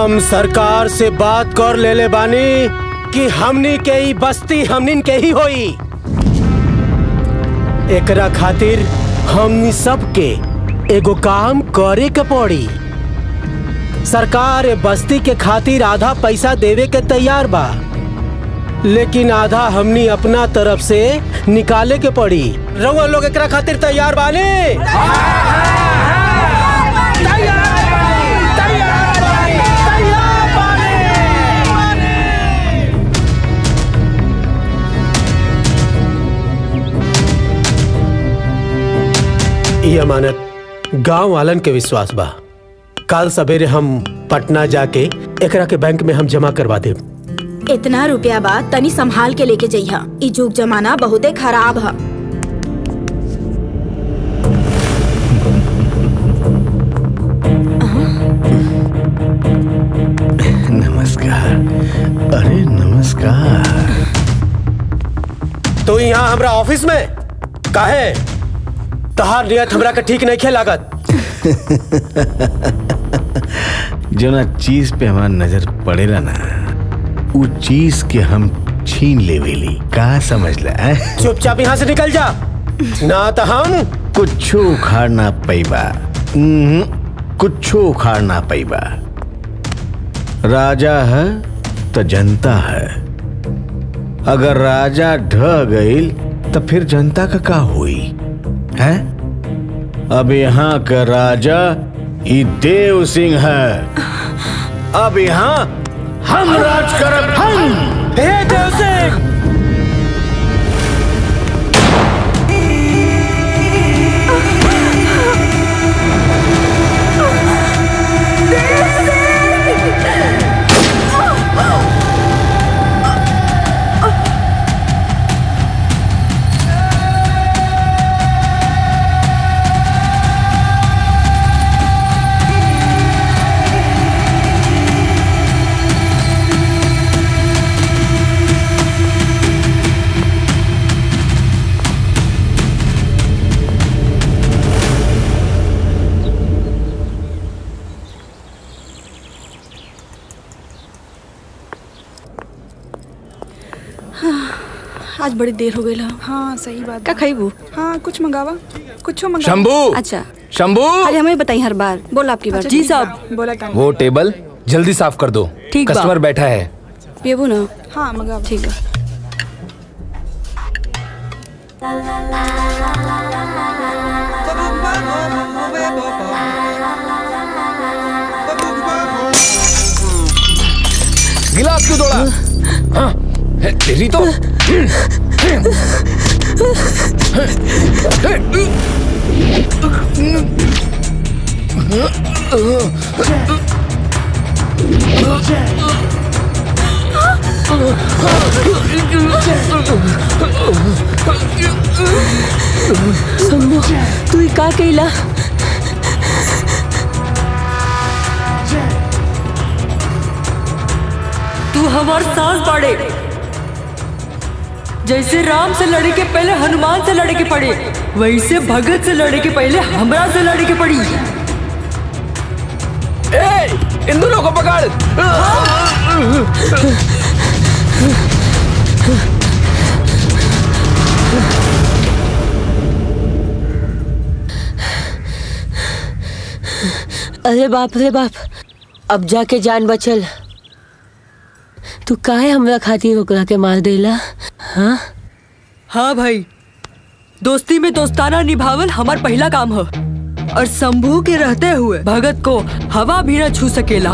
हम सरकार से बात कर लेले बानी कि हमनी के ही बस्ती हमनिन के ही होई एकरा खातिर हमनी सबके एगो काम करे के पड़ी सरकार ए बस्ती के खातिर आधा पैसा देवे के तैयार बा लेकिन आधा हमनी अपना तरफ से निकाले के पड़ी रउआ लोग एकरा खातिर तैयार बानी ई अमानत गांव वालन के विश्वास बा कल सवेरे हम पटना जाके एकरा के बैंक में हम जमा करवा देब इतना रुपया बा तनी संभाल के लेके जइहा ई जुग जमाना बहुते खराब ह नमस्कार अरे नमस्कार तो यहाँ हमरा ऑफिस में काहे तहार नियत हमरा के ठीक नहीं खे लागत जो ना चीज पे हमार नजर पड़ेला ना वो चीज के हम छीन लेवेली का समझला हैं? चुपचाप यहाँ से निकल जा ना तो हम कुछो उखाड़ ना पैबा उहुं, कुछो उखाड़ ना पैबा राजा है तो जनता है अगर राजा ढह गईल तो फिर जनता का का हुई है अब यहाँ का राजा ई देव सिंह है अब यहाँ हम राज करब हम हे देव सिंह आज बड़ी देर हो गई हाँ सही बात का खइबू हाँ कुछ मंगावा कुछ मंगावा शंभू अच्छा शंभू अरे हमें बताई हर बार बोल आपकी बात अच्छा, ठीक बा, बोला था वो टेबल जल्दी साफ कर दो ठीक बा। कस्टमर बैठा है पियबू ना हाँ मंगावा ठीक है गिलास क्यों तोड़ा हाँ, है, तेरी तो शंभू तू ही का कैला तू हमार सांस बाड़े जैसे राम से लड़े के पहले हनुमान से लड़े के पड़े वैसे भगत से लड़े के पहले हमरा से लड़े के पड़ी ए, इन दोनों को पकड़ अरे बाप रे बाप अब जाके जान बचल तू काहे हमरा खातिर ओकरा के मार देला हाँ हाँ भाई दोस्ती में दोस्ताना निभावल हमार पहला काम है और शंभू के रहते हुए भगत को हवा भी न छू सकेला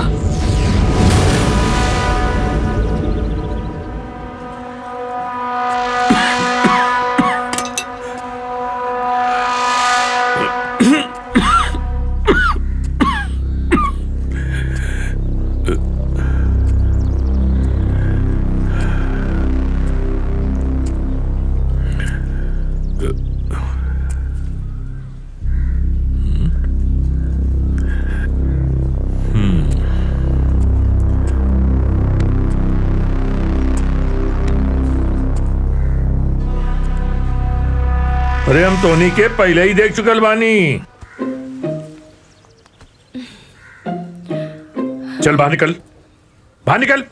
अरे हम तोनी के पहले ही देख चुकल बानी चल बाहर निकल बाहर निकल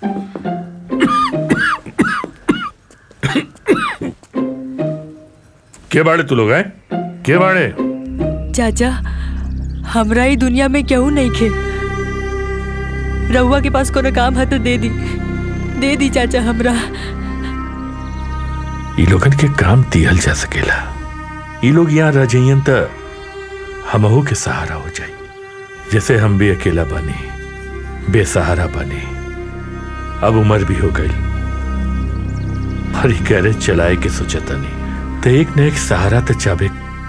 के बाड़े तू लोग हैं के बाड़े चाचा हमरा ही दुनिया में केहू नहीं खे रहुआ के पास कोनो काम है तो दे दी दे दी चाचा हमरा ई लोगन के काम दिहल जा सकेला ई लोग यहाँ रह जाइयन त हमहू के सहारा हो जाई जैसे हम भी अकेला बने बेसहारा बने अब उम्र भी हो गई और ई गैरेज चलाए के सोचता नहीं तो एक न एक सहारा तो चाबे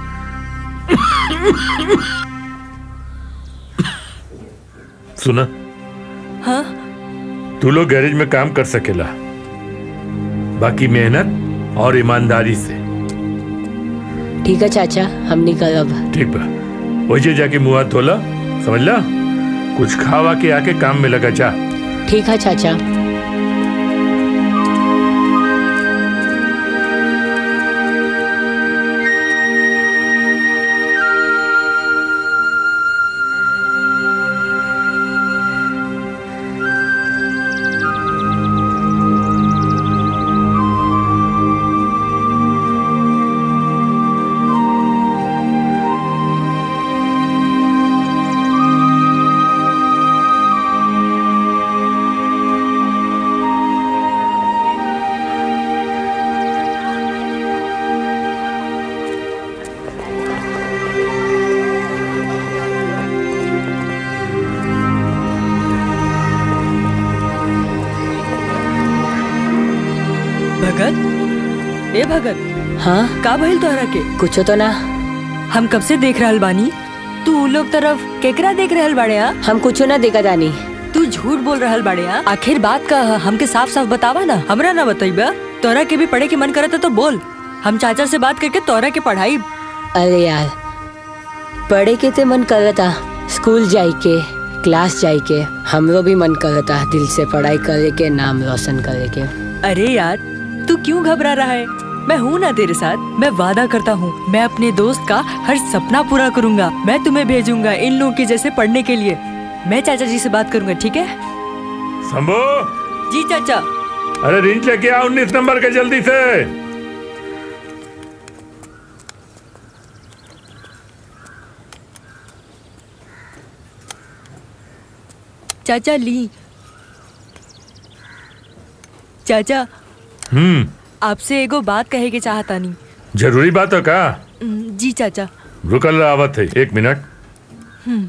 सुना हाँ तू लोग गैरेज में काम कर सकेला बाकी मेहनत और ईमानदारी से ठीक है चाचा हम निकल अब ठीक बा वही जाके मुंह हाथ धोला समझला कुछ खावा के आके काम में लगा जा ठीक है चाचा भगत ए भगत हाँ का भइल तोहरा के कुछ तो ना हम कब से देख रहल बानी तू उ लोग तरफ केकरा देख रहल बाड़े आ? हम कुछ ना देखा दानी तू झूठ बोल रहल बाड़े आ? आखिर बात का ह? हमके साफ साफ बतावा ना हमरा ना बताइबा तोरा के भी पढ़े के मन करता तो बोल हम चाचा से बात करके तोरा के पढ़ाई अरे यार पढ़े के ते मन करता स्कूल जाए के क्लास जाए के हमरो भी मन करता दिल से पढ़ाई करे के नाम रोशन करे के अरे यार तू क्यों घबरा रहा है मैं हूँ ना तेरे साथ मैं वादा करता हूँ मैं अपने दोस्त का हर सपना पूरा करूंगा मैं तुम्हें भेजूंगा इन लोगों के जैसे पढ़ने के लिए मैं चाचा जी से बात करूंगा ठीक है संभो जी चाचा अरे रिंच लेके आ उन्नीस नंबर के जल्दी से चाचा ली चाचा हम्म आपसे एगो बात कहे के चाहता नहीं जरूरी बात है का जी चाचा रुकल आवत है एक मिनट हम्म,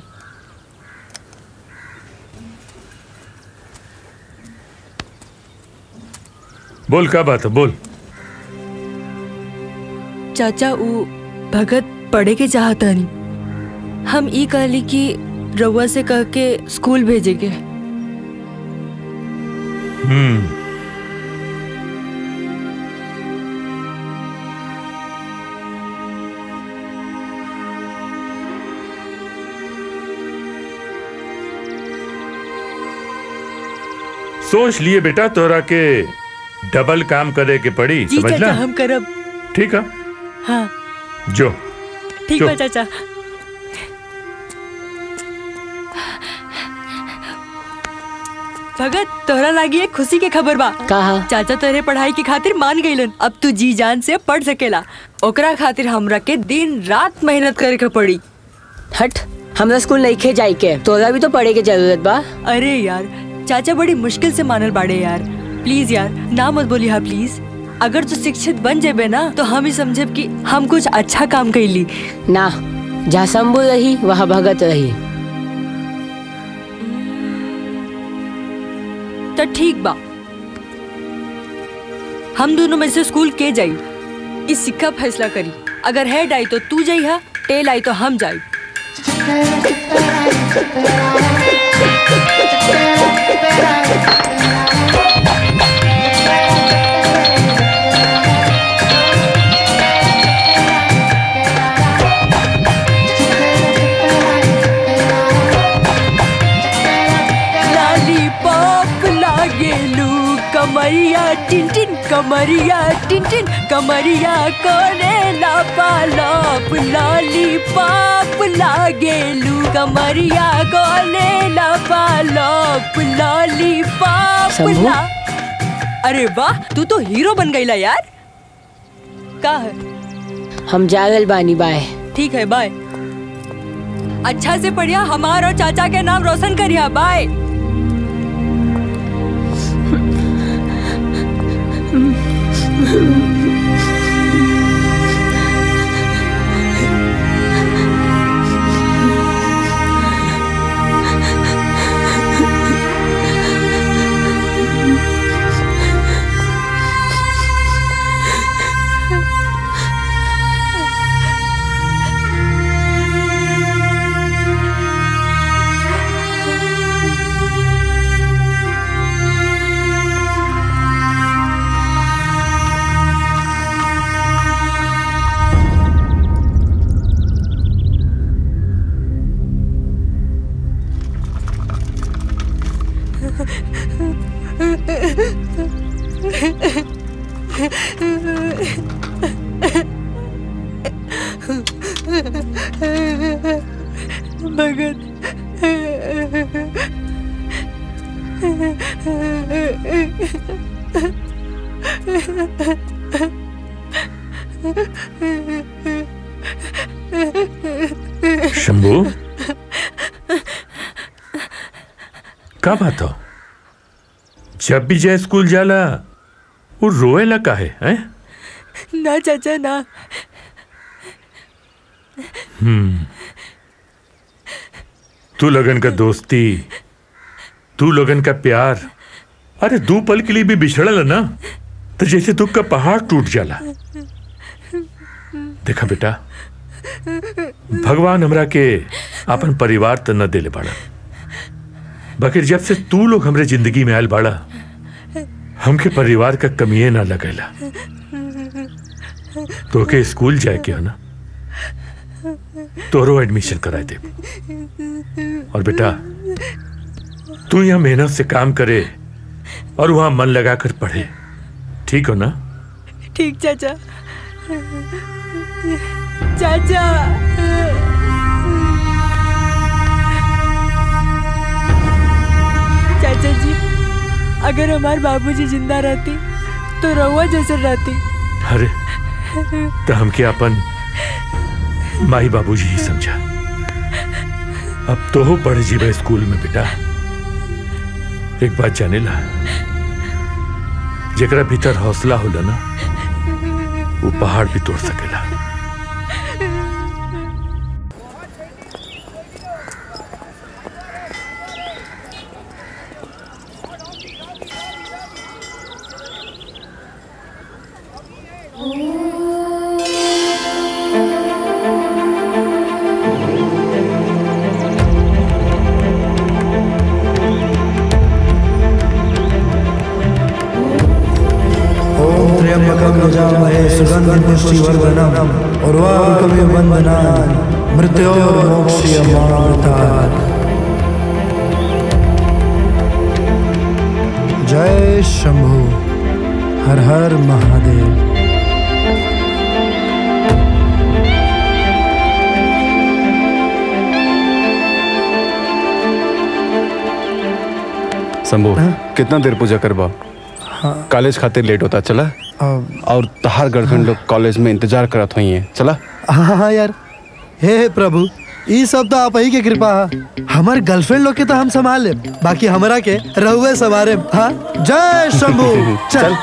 बोल का बात है बोल चाचा ऊ भगत पढ़े के चाहता नहीं हम ई कहली कि रउआ से कह के स्कूल भेजेगे हम्म सोच लिए बेटा तोरा के डबल काम करे के पड़ी जी चाचा समझला हम करब ठीक है हाँ जो ठीक जो। है चाचा भगत तोहरा लागी एक खुशी के खबर बा कहा चाचा तेरे पढ़ाई की खातिर मान गईलन अब तू जी जान से पढ़ सकेला ओकरा खातिर हमरा के दिन रात मेहनत करे के पड़ी हट हमरा स्कूल नहीं खे जाए के तोरा भी तो पढ़े के जरूरत बा अरे यार चाचा बड़ी मुश्किल से मानल बाड़े यार प्लीज यार ना मत बोली हा प्लीज अगर तू शिक्षित बन जेबे ना तो हम ही समझब कि हम कुछ अच्छा काम कैली ना जहाँ शंभू रही वहाँ भगत रही तो ठीक बा हम दोनों में से स्कूल के जाई इस सिक्का फैसला करी अगर हेड आई तो तू जाई हा टेल आई तो हम जाई लॉलीपॉप लागेलू कम कमरिया टिन टिन कमरिया टिन टिन कमरिया कोने लापा लाप लाली पाप लागेलू कमरिया कोने लापा लाप लाली पाप शंभू? ला अरे वाह तू तो हीरो बन गईला यार का है हम जागल बानी बाय ठीक है बाय अच्छा से पढ़िया हमार और चाचा के नाम रोशन करिया बाय शंभू का बात हो जब भी जय स्कूल जाला वो रोएला का है हैं? ना चाचा ना तू लगन का दोस्ती तू लगन का प्यार अरे दो पल के लिए भी बिछड़ल ना तो जैसे दुख का पहाड़ टूट जाला देखा बेटा भगवान हमरा के अपन परिवार तो न देले बाड़ा बकिर जब से तू लोग हमरे जिंदगी में आयल बाड़ा हमके परिवार का कमिए ना लगेला तो के स्कूल जाए के हो ना तोरो एडमिशन कराए दे और बेटा तू यहाँ मेहनत से काम करे और वहां मन लगाकर पढ़े ठीक हो ना ठीक चाचा चाचा चाचा जी अगर हमारे बाबूजी जिंदा रहती तो रहुआ जैसे रहती अरे तो हमके अपन माई बाबूजी ही समझा अब तो हो पढ़े जीवा स्कूल में बेटा एक बात जाने ला जेकरा भीतर हौसला होला ना वो पहाड़ भी तोड़ सकेला ओम त्र्यंबकं यजामहे सुगन्धिं पुष्टिवर्धनम् उर्वारुकमिव बन्धनान् मृत्योर्मोक्ष्यमामृतात् जय शंभु हर हर महादेव शंभू कितना देर पूजा करबा कॉलेज खातिर लेट होता चला अब और तहार गर्लफ्रेंड लोग कॉलेज में इंतजार करत हुई हैं चला हाँ हाँ यार हे हे प्रभु ई सब तो आप ही के कृपा है हमार गर्लफ्रेंड लोग के तो हम संभाल ले बाकी हमरा के रहुए सवारे हाँ जय शंभू चल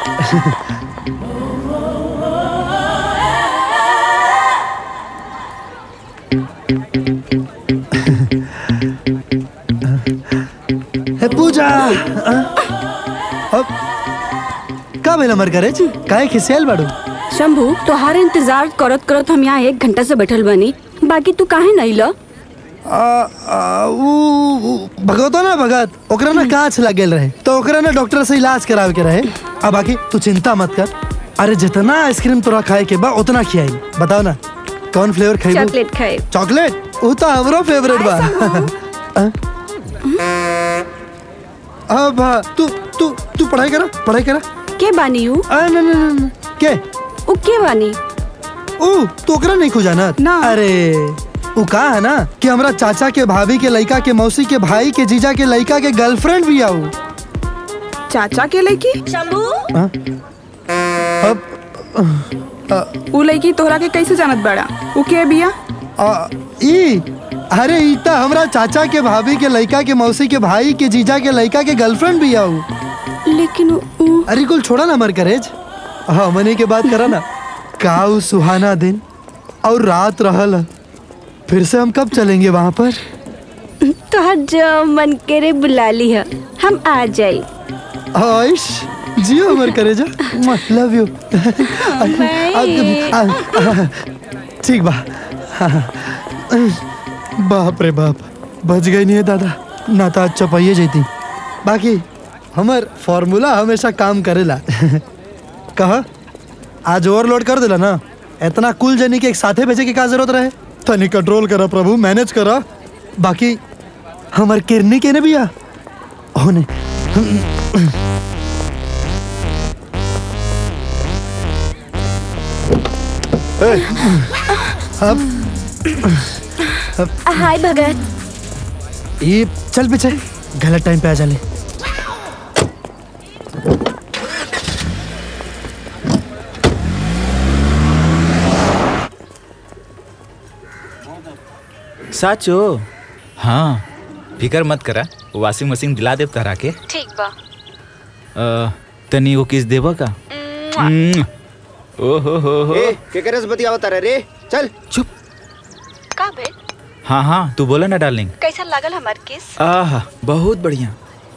हे पूजा हाँ? अब का भेल हमर करे काहे खिसियाल बाड़ू शंभू तोहार इंतजार करत करत हम यहाँ एक घंटा से बैठल बानी बाकी तू काहे नहीं लो आ, आ, ऊ, ऊ, भगवतो ना भगत ओकरा ना कांच लागेल रहे तो ओकरा ना डॉक्टर से इलाज करावे के रहे आ बाकी तू चिंता मत कर अरे जितना आइसक्रीम तोरा खाए के बा उतना खियाई बताओ ना कौन फ्लेवर खाई चॉकलेट खाए चॉकलेट वो तो हमरो फेवरेट बा आ? अब हाँ, तू तू तू पढ़ाई करा पढ़ाई करा के बानी ऊ आ, न, न, न, न, के ऊ के बानी ऊ तो ओकरा नहीं खुजाना ना। अरे ऊ कहा है ना कि हमरा चाचा के भाभी के लड़का के मौसी के भाई के जीजा के लड़का के गर्लफ्रेंड भी आऊ चाचा के लड़की हाँ? अब उ लड़की तोहरा के कैसे जानत बड़ा उ के बिया आ, ई अरे ई त हमरा चाचा के भाभी के लड़का के मौसी के भाई के जीजा के लड़का के गर्लफ्रेंड भी आऊ लेकिन ऊ अरे कुल छोड़ा ना मर करेज हाँ मनी के बात करा ना का ऊ सुहाना दिन और रात रहल फिर से हम कब चलेंगे वहाँ पर तोहर जो मन करे बुला ली है हम आ जाई आयुष जियो अमर करे जा लव यू ठीक बा बाप रे बाप बच गई नहीं है दादा ना तो आज चपाइए जैती बाकी हमर फॉर्मूला हमेशा काम करेला कहा आज ओवरलोड कर दिला ना इतना कुल जनी के एक साथे भेजे के का जरूरत रहे तनी कंट्रोल करा प्रभु मैनेज करा बाकी हमर किरनी के ने बिया होने अब हाय भगत ये चल पीछे गलत टाइम पे आ जाले साचो हाँ फिकर मत करा वॉशिंग मशीन दिला देव तहरा के ठीक बा अ, तनी वो किस देबा का हम्म। ओ हो हो हो ए केकरे से बतियावत रे रे चल चुप का बे हाँ हाँ तू बोला ना डार्लिंग कैसा लागल हमार किस आह बहुत बढ़िया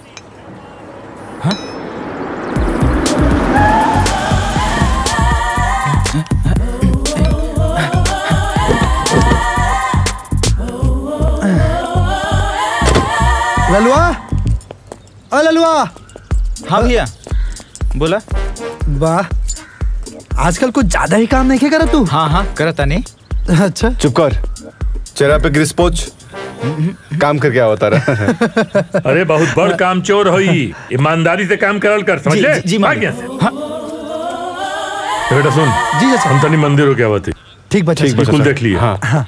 ललुआ अ ललुआ हाँ भैया बोला वाह आजकल कुछ ज्यादा ही काम नहीं करा तू हाँ हाँ करता नहीं अच्छा चुप कर चेहरा पे ग्रीस पोच काम करके आवता रहा अरे बहुत बड़ काम चोर होई ईमानदारी से काम करल कर समझ जी- ले जी- जी, भाग मालिक। यहाँ से। तो बेटा सुन जी चाचा हम तनी मंदिर हो क्या बात ठीक बच्चा ठीक बिल्कुल चाचा। देख लिए हाँ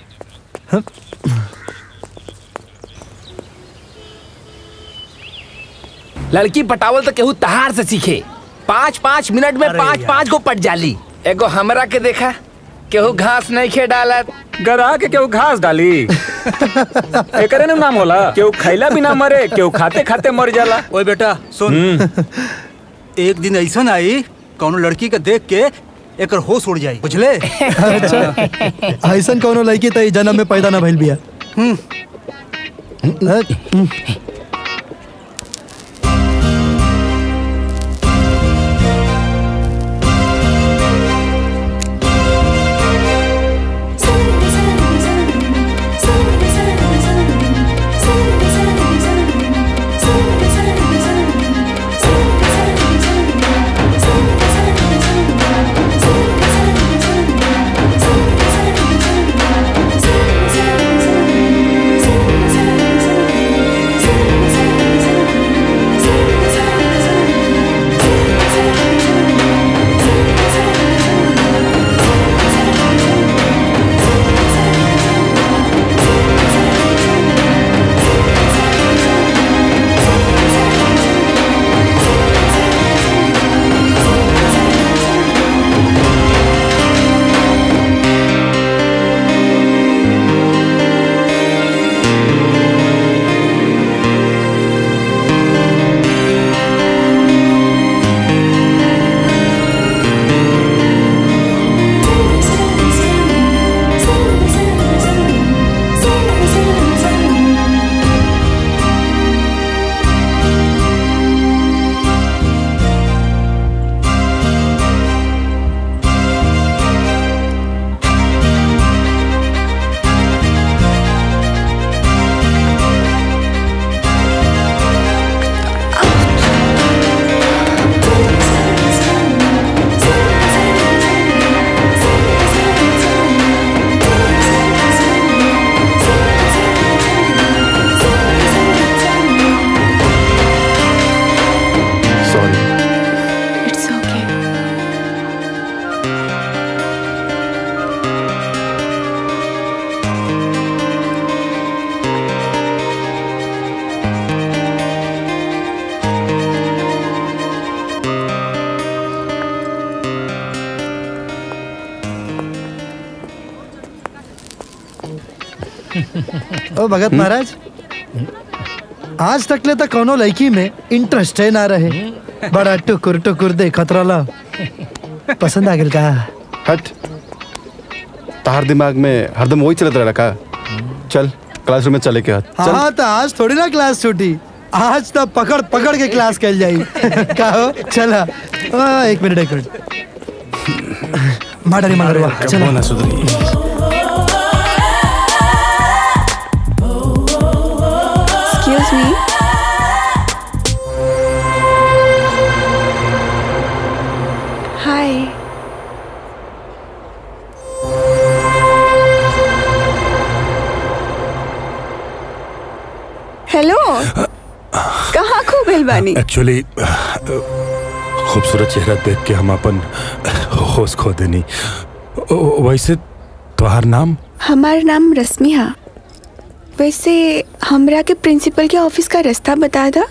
लड़की पटावल तो केहू तहार से सीखे पाँच पाँच मिनट में पाँच पाँच को पट जाली एगो हमरा के देखा केहू घास नहीं खे डालत गरा के केहू घास डाली एकरे न नाम होला केहू खैला भी ना मरे केहू खाते खाते मर जाला ओए बेटा सुन एक दिन ऐसा आई कौनो लड़की के देख के एकर होश उड़ जाई बुझले अच्छा ऐसन कौनो लड़की त ई जन्म में पैदा ना भइल बिया Thank you. ओ भगत महाराज आज तक ले तो कोनो लड़की में इंटरेस्ट है ना रहे बड़ा टुकुर टुकुर देखत रहला पसंद आ गेल का हट तार दिमाग में हरदम वही चलत रहा का चल क्लासरूम में चले के हाथ चल हाँ तो आज थोड़ी ना क्लास छूटी आज तो पकड़ पकड़ के क्लास कल जाई का हो चला आ, एक मिनट एक मिनट माडरी माडरवा चला ना सुधरी एक्सक्यूज मी हाय हेलो कहाँ खो गइल बानी एक्चुअली खूबसूरत चेहरा देख के हम अपन होश खो देनी ओ, वैसे तोहार नाम हमार नाम रश्मि हा वैसे हमरा के प्रिंसिपल के ऑफिस का रास्ता बता दा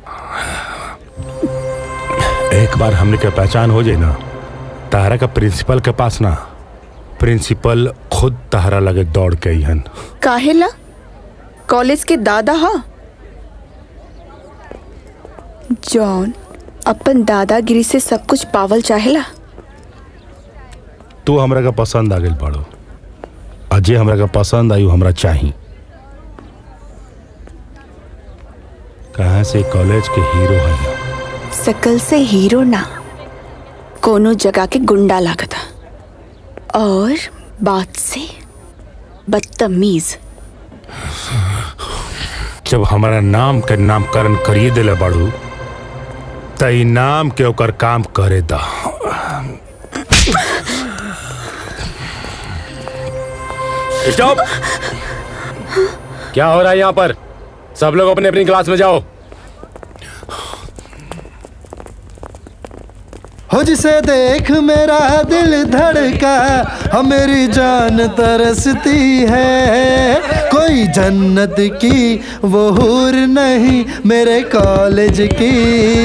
एक बार हमने के पहचान हो जाए ना तारा का प्रिंसिपल के पास ना प्रिंसिपल खुद तारा लगे दौड़ के हन काहेला कॉलेज के दादा हा जॉन अपन दादागिरी से सब कुछ पावल चाहेला तू हमरा का पसंद आ गई बाड़ो अजय हमरा का पसंद आई हमरा चाही कहाँ से कॉलेज के हीरो है ना सकल से हीरो ना कोनो जगह के गुंडा लागता और बात से बदतमीज जब हमारा नाम के नामकरण करिए दिले बाड़ू त ई नाम के ओकर काम करे दा स्टॉप क्या हो रहा है यहाँ पर सब लोग अपने अपनी क्लास में जाओ हो जिसे देख मेरा दिल धड़का हम मेरी जान तरसती है कोई जन्नत की वो हूर नहीं मेरे कॉलेज की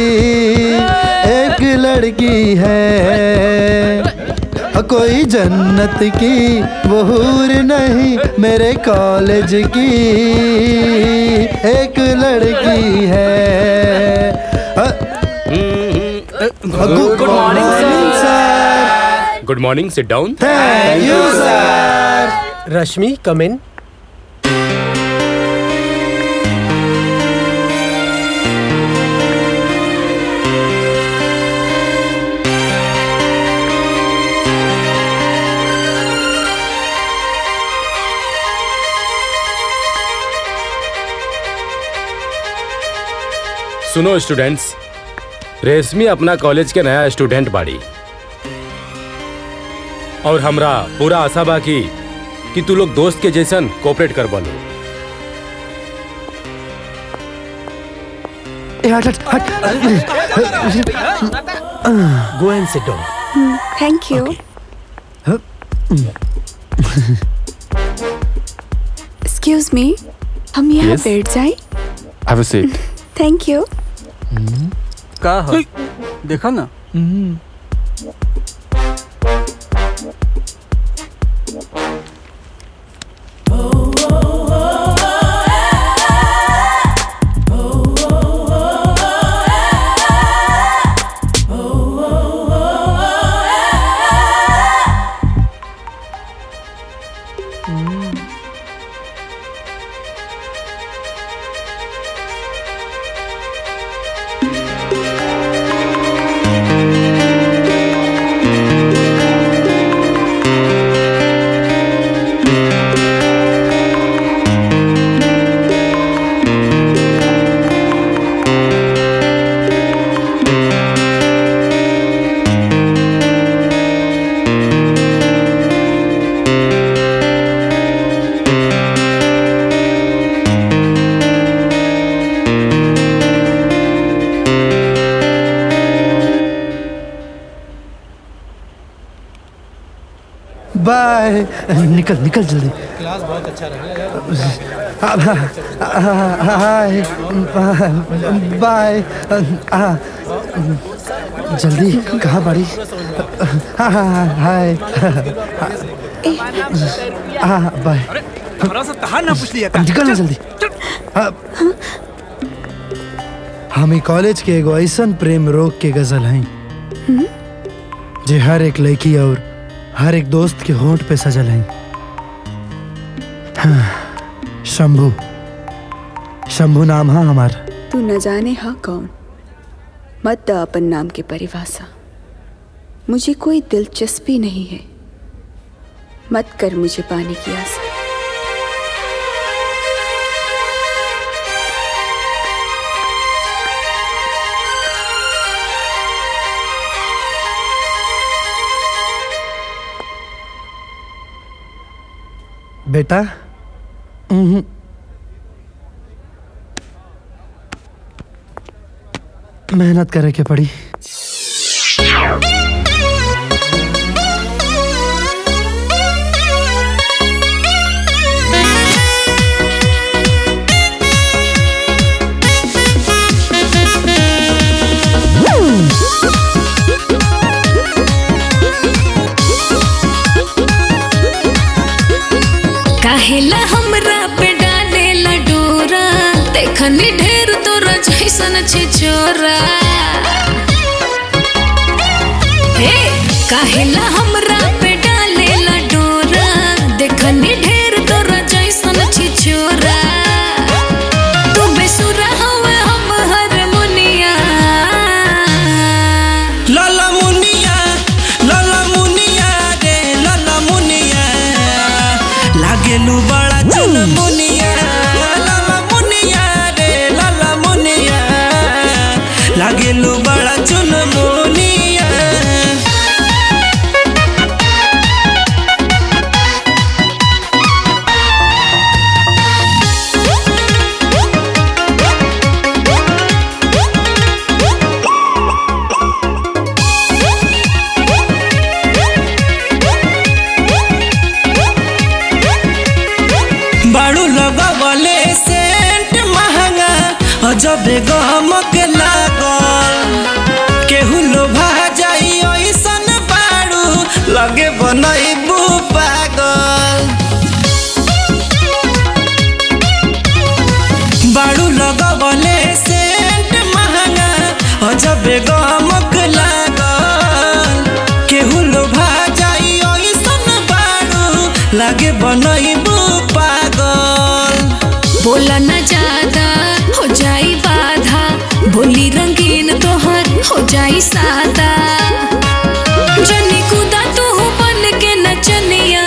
एक लड़की है कोई जन्नत की वो हूर नहीं मेरे कॉलेज की एक लड़की है good morning sir good morning sit down thank you sir Rashmi come in सुनो स्टूडेंट्स रेशमी अपना कॉलेज के नया स्टूडेंट बाड़ी और हमरा पूरा आशा बा कि कि तू लोग दोस्त के जैसन कोऑपरेट कर बोलो go and sit down thank you excuse me हम यहाँ Yes? बैठ जाए have a seat thank you का है देखा ना बाय निकल निकल जल्दी क्लास बहुत अच्छा रहा हाय बाय जल्दी कहाँ बड़ी हाय हाँ बाय हमरा से तहार ना पूछ लिया निकल ना जल्दी हाँ। हम ई कॉलेज के एगो ऐसन प्रेम रोग के गजल हैं जे हर एक लड़की और हर एक दोस्त के होंठ पे सजल हैं हाँ, शंभू शंभू नाम है हमारा तू न जाने हा कौन मत द अपन नाम की परिभाषा मुझे कोई दिलचस्पी नहीं है मत कर मुझे पाने की आशा बेटा उहुं। मेहनत करे के पड़ी काहेला हमरा पे डालेला डोरा देखनी ढेर तोरा जैसन छे छोरा हे काहेला हमरा पे डालेला डोरा देखनी ढेर तोरा जैसन छे छोरा तू बेसुरा हवे हम हारमोनिया लाला मुनिया लाला मुनिया रे लाला मुनिया लागेलू बड़ा चुन मुनिया लाला मुनिया रे लाला मुनिया लागेलू बड़ा चुन मुनिया बाड़ू लगवले सेंट महंगा अजबे गमक लागल केहू लोभा जाई ऐसन बाड़ू लगे बनैबू पागल बाड़ू लगवले सेंट महंगा अजबे गमक लागल केहू लोभा जाई ऐसन बाड़ू लगे बनैबू पागल बोला न ज्यादा हो जाई बाधा बोली रंगीन तोहर हो जाई सादा जनी कुदा तू बन के नचनिया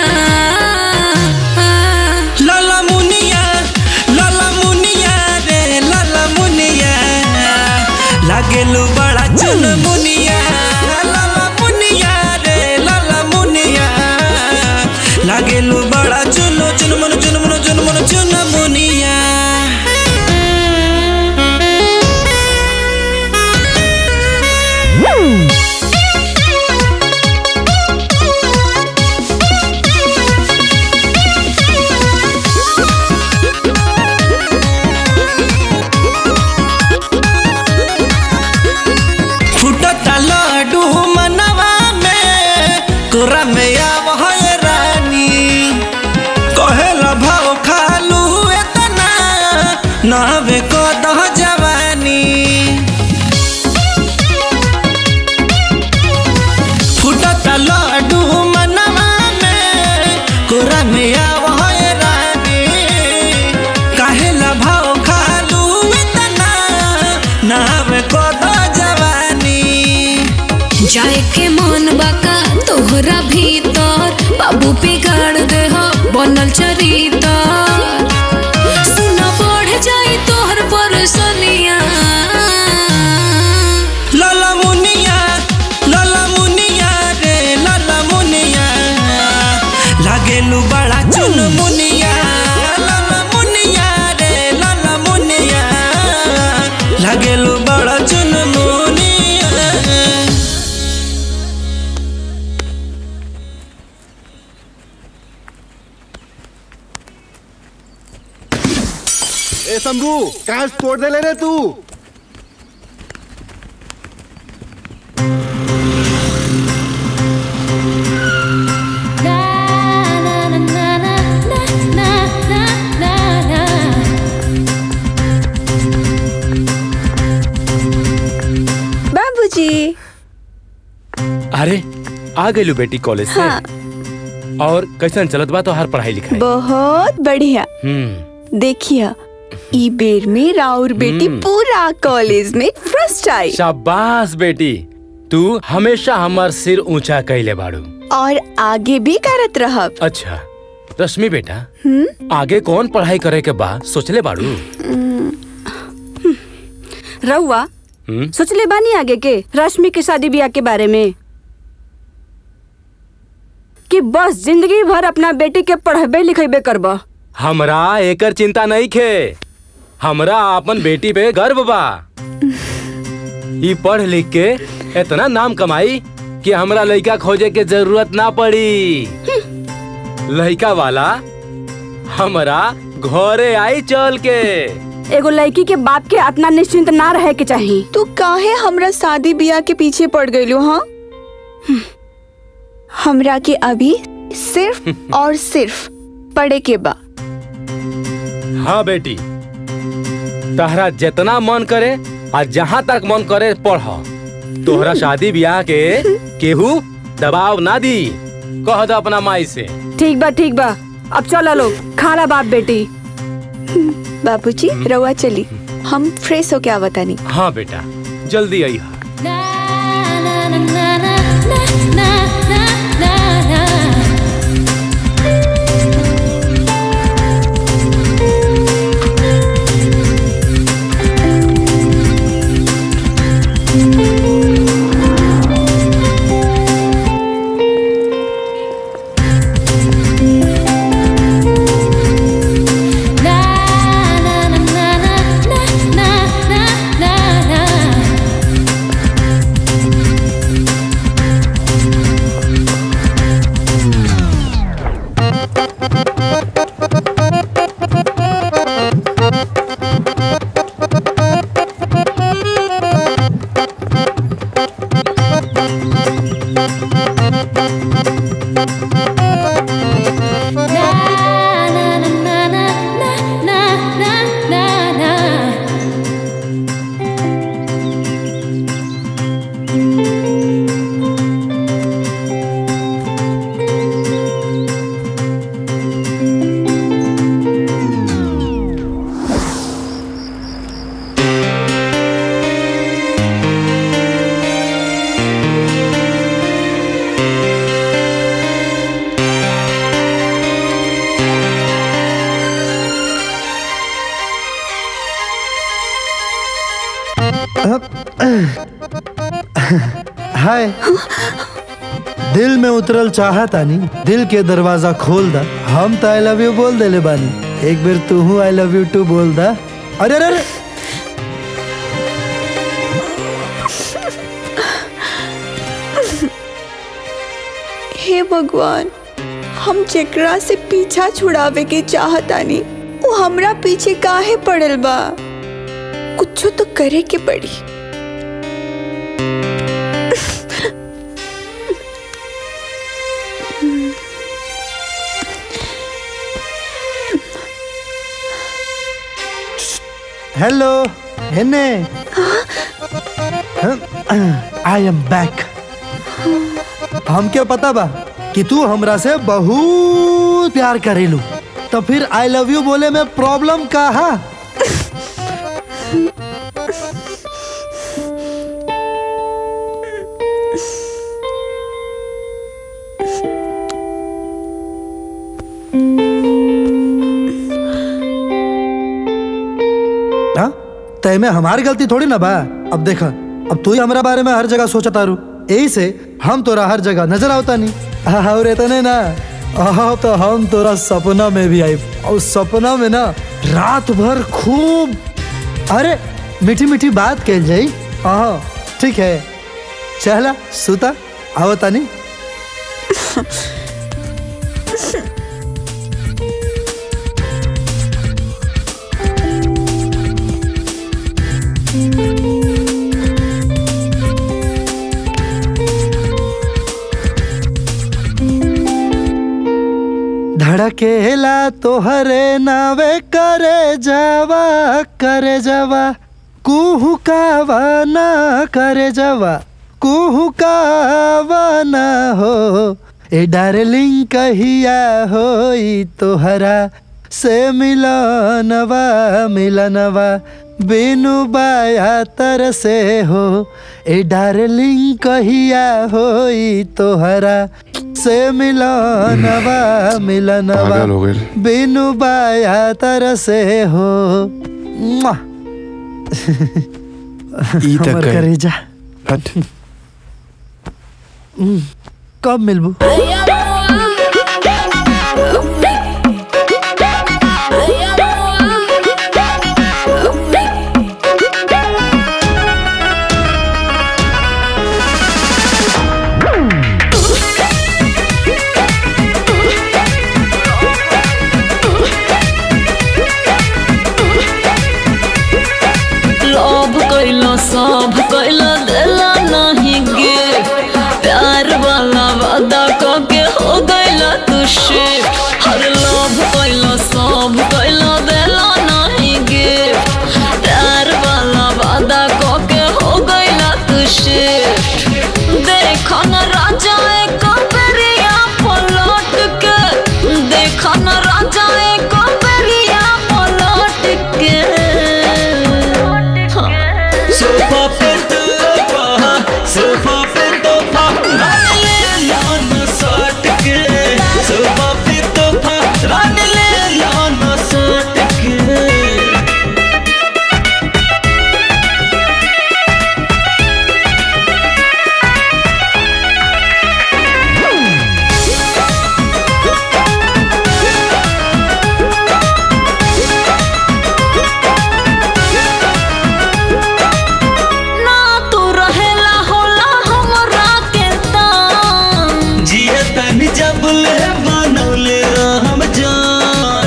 लाला मुनिया लाला मुनिया रे लाला मुनिया लागेलू बड़ा चुन मुनिया लाला मुनिया रे लाला मुनिया लागेलू बड़ा चुन चुन मन चुन मन चुन मन चुन मुनिया फुटता लड्डू मनवा में कोरा में आव है रानी कहेला भाव खालू एतना नहबे को दह जवानी फुटता लड्डू मनवा में कोरा में आव है रानी कहेला भाव खालू एतना नहबे को दह जवानी जाए के मन बाका तोहरा भीतर बाबू बिगाड़ दे हो बनल चरितर सुना बढ़ जाई तोहर परसनिया लाला मुनिया लाला मुनिया रे लाला मुनिया लागेलू बड़ा चुन मुनिया लाला मुनिया रे लाला मुनिया लागेलू बड़ा चुन मुनिया ए शंभू कहाँ से तोड़ दे ले रे तू ना अरे आ गइलू बेटी कॉलेज से हाँ। और कैसन चलत बा तो हर पढ़ाई लिखाई बहुत बढ़िया हम्म देखिया ई बेर में राउर बेटी हम्म। पूरा कॉलेज में फर्स्ट आई शाबाश बेटी तू हमेशा हमार सिर ऊंचा कैले बाड़ू और आगे भी करत रहब अच्छा रश्मि बेटा हम्म आगे कौन पढ़ाई करे के बा सोचले बाड़ू रउआ हम्म सोचले बानी आगे के रश्मि के शादी ब्याह के बारे में कि बस जिंदगी भर अपना बेटी के पढ़बे लिखेबे करबा हमरा एकर चिंता नहीं खे हमरा अपन बेटी पे गर्व बा ई पढ़ लिख के इतना नाम कमाई कि हमरा लड़का खोजे के जरूरत ना पड़ी लड़का वाला हमरा घरे आई चल के एगो लड़की के बाप के इतना निश्चिंत ना रहे के चाहिए तू काहे हमरा शादी ब्याह के पीछे पड़ गइलो हाँ हमरा के अभी सिर्फ और सिर्फ पढ़े के बा हाँ बेटी तहरा जितना मन करे आ जहाँ तक मन करे पढ़ तोहरा शादी ब्याह के केहू दबाव ना दी कह दो अपना माई से ठीक बा ठीक बा अब चलो लो खाला बाप बेटी बाबूजी रउआ चली हम फ्रेश होके आवतानी हाँ बेटा जल्दी आई हाय दिल में उतरल चाहत आनी दिल के दरवाजा खोल दा हम तो आई लव यू बोल देले बानी एक बेर तू हूँ आई लव यू टू बोल दा अरे अरे अरे हे भगवान हम जेकरा से पीछा छुड़ावे के चाहतानी वो हमरा पीछे काहे पड़ल बा कुछ तो करे के पड़ी हेलो हेने आई एम बैक हमके पता बा कि तू हमरा से बहुत प्यार करेलू तो फिर आई लव यू बोले में प्रॉब्लम का है हाँ तय में हमारी गलती थोड़ी ना बा अब देखा अब तू ही हमारा बारे में हर जगह सोचा तारू यही से हम तोरा हर जगह नजर आवता नहीं हाँ और इतने ना हाँ तो हम तोरा सपना में भी आई और सपना में ना रात भर खूब अरे मीठी मीठी बात कह जाई हाँ ठीक है चला सुता आवता नहीं धड़केला तोहरे नावे करे जावा करे जावा कुहू कावा ना करे जावा कुहू का ना हो ए डार्लिंग कहिया होई तोहरा से मिलनवा मिलनवा बिनु बाया तर से हो ए डार्लिंग कहिया होई तोहरा से मिलनवा मिलनवा पागल हो गइल। बिनु बाया तर से हो मुआ। ई तक हमर गइल। करेजा हट हम्म, कब मिलबू लोभ कैलो सब कैलो देला नहीं गे प्यार वाला वादा के हो गइला तू शिफ्ट हर लोभ कैलो सब कैलो देला नहीं गे प्यार वाला वादा के हो गइला तू शिफ्ट देखो न राजा एक बेरिया पलट के देखो न राजा एक बेरिया पलट के सोफा पे तोफा सोफा पे तोफा रन ले लान सट के सोफा पे तोफा रन ले लान सट के ना तू रहेला होला हमरा के तान जिए तन जब ले बनौले हम जान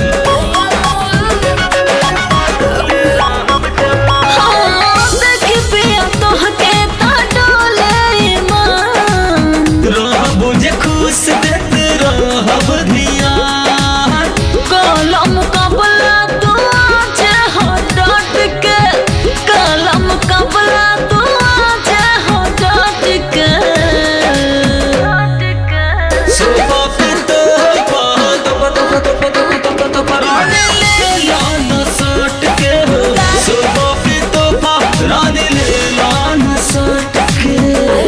हाँ, देखी पिया तोहके ता डोले ईमान। रहब जे खुश देत रहब धियान कलम कबला तू आज हो डट के कलम कबला तू आज हो डट के सोफा पे तोफा तोफा तोफा तोफा तोफा तोफा तोफा रन ले लान सट के हो सोफा पे तोफा रन ले लान सट के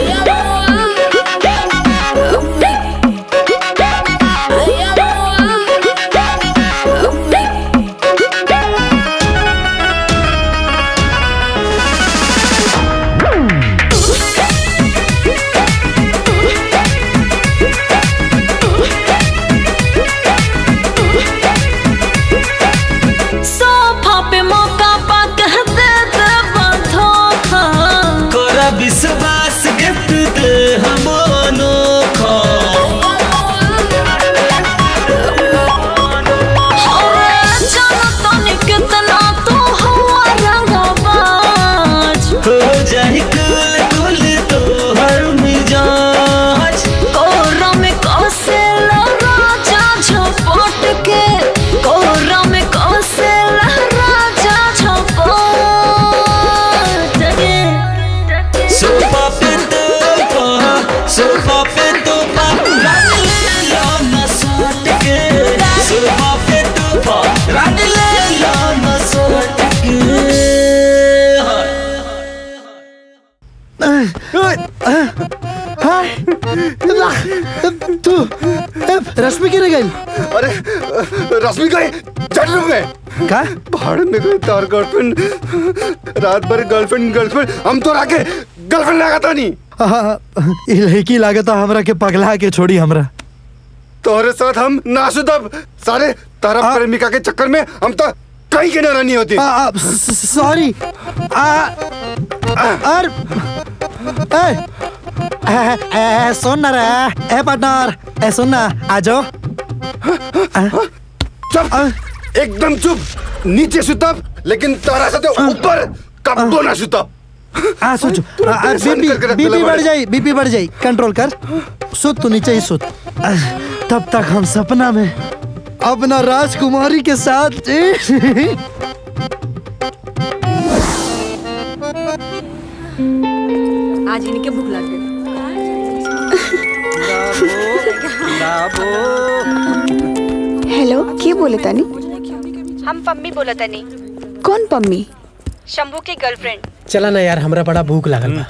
सोफा पे मौका पा कह दे दे धोखा कोरा विश्वास गिफ्ट दे हम अनोखा कितना तू हुआ रंगबाज हो जाए कुल कुल तो हर मिजाज कोरा में कसे राजा झपट के कोरा में कसे राजा झपट के सोफा पे तोफा सोफा पे तोफा रन ले लान सट के सोफा पे तोफा रन ले लान सट के हाँ तू ए, रश्मि गिर गई अरे रश्मि गई चल रूम में का भाड़ में गई तार गर्लफ्रेंड रात भर गर्लफ्रेंड गर्लफ्रेंड हम तो राके गर्लफ्रेंड लगा था नहीं हाँ, ई लड़की लागत हमरा के पगला के छोड़ी हमरा तोहरे साथ हम नाशुदब सारे तारा प्रेमिका के चक्कर में हम तो कहीं के नारानी होती आ, आ, स- स- सॉरी आ, और ए, ए, ए, सुन ना रे ए पार्टनर ए सुन ना आ जाओ चुप एकदम चुप नीचे सुतब लेकिन तारा साथे ऊपर कब्बो ना सुतब आ सोचो तू आ, आ, परेशान बीपी करके रख बीपी देला बढ़ बाड़े। जाई बीपी बढ़ जाई कंट्रोल कर सुत तू नीचे ही सुत आ, तब तक हम सपना में अपना राजकुमारी के साथ आज इनके भूख लग गई जाबो हेलो के बोले तानी हम पम्मी बोला तनी कौन पम्मी शंभू की गर्लफ्रेंड चला ना यार हमरा बड़ा भूख लागल बा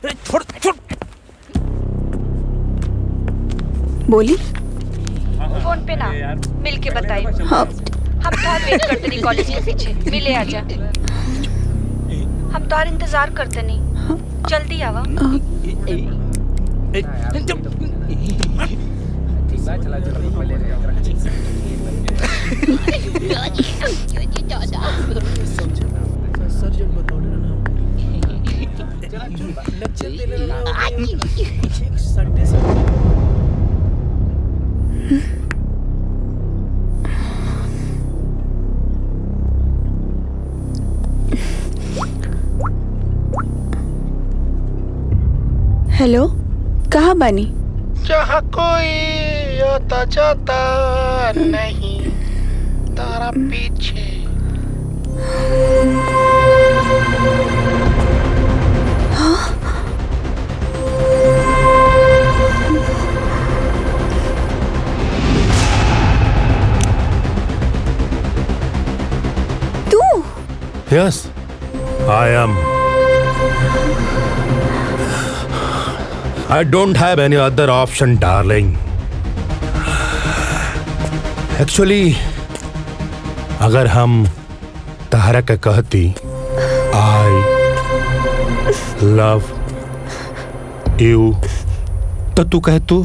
बोली फोन पे ना मिल के बताई हाँ हम तोहार वेट करते नहीं कॉलेज के पीछे मिले आजा हम तोहार इंतजार करते नहीं जल्दी आवा हेलो कहाँ बानी जहाँ कोई आता जाता नहीं तारा पीछे तू Yes, I am. I don't have any other option, darling. Actually, अगर हम तहरा के कहती आई लव यू तो तू कह तू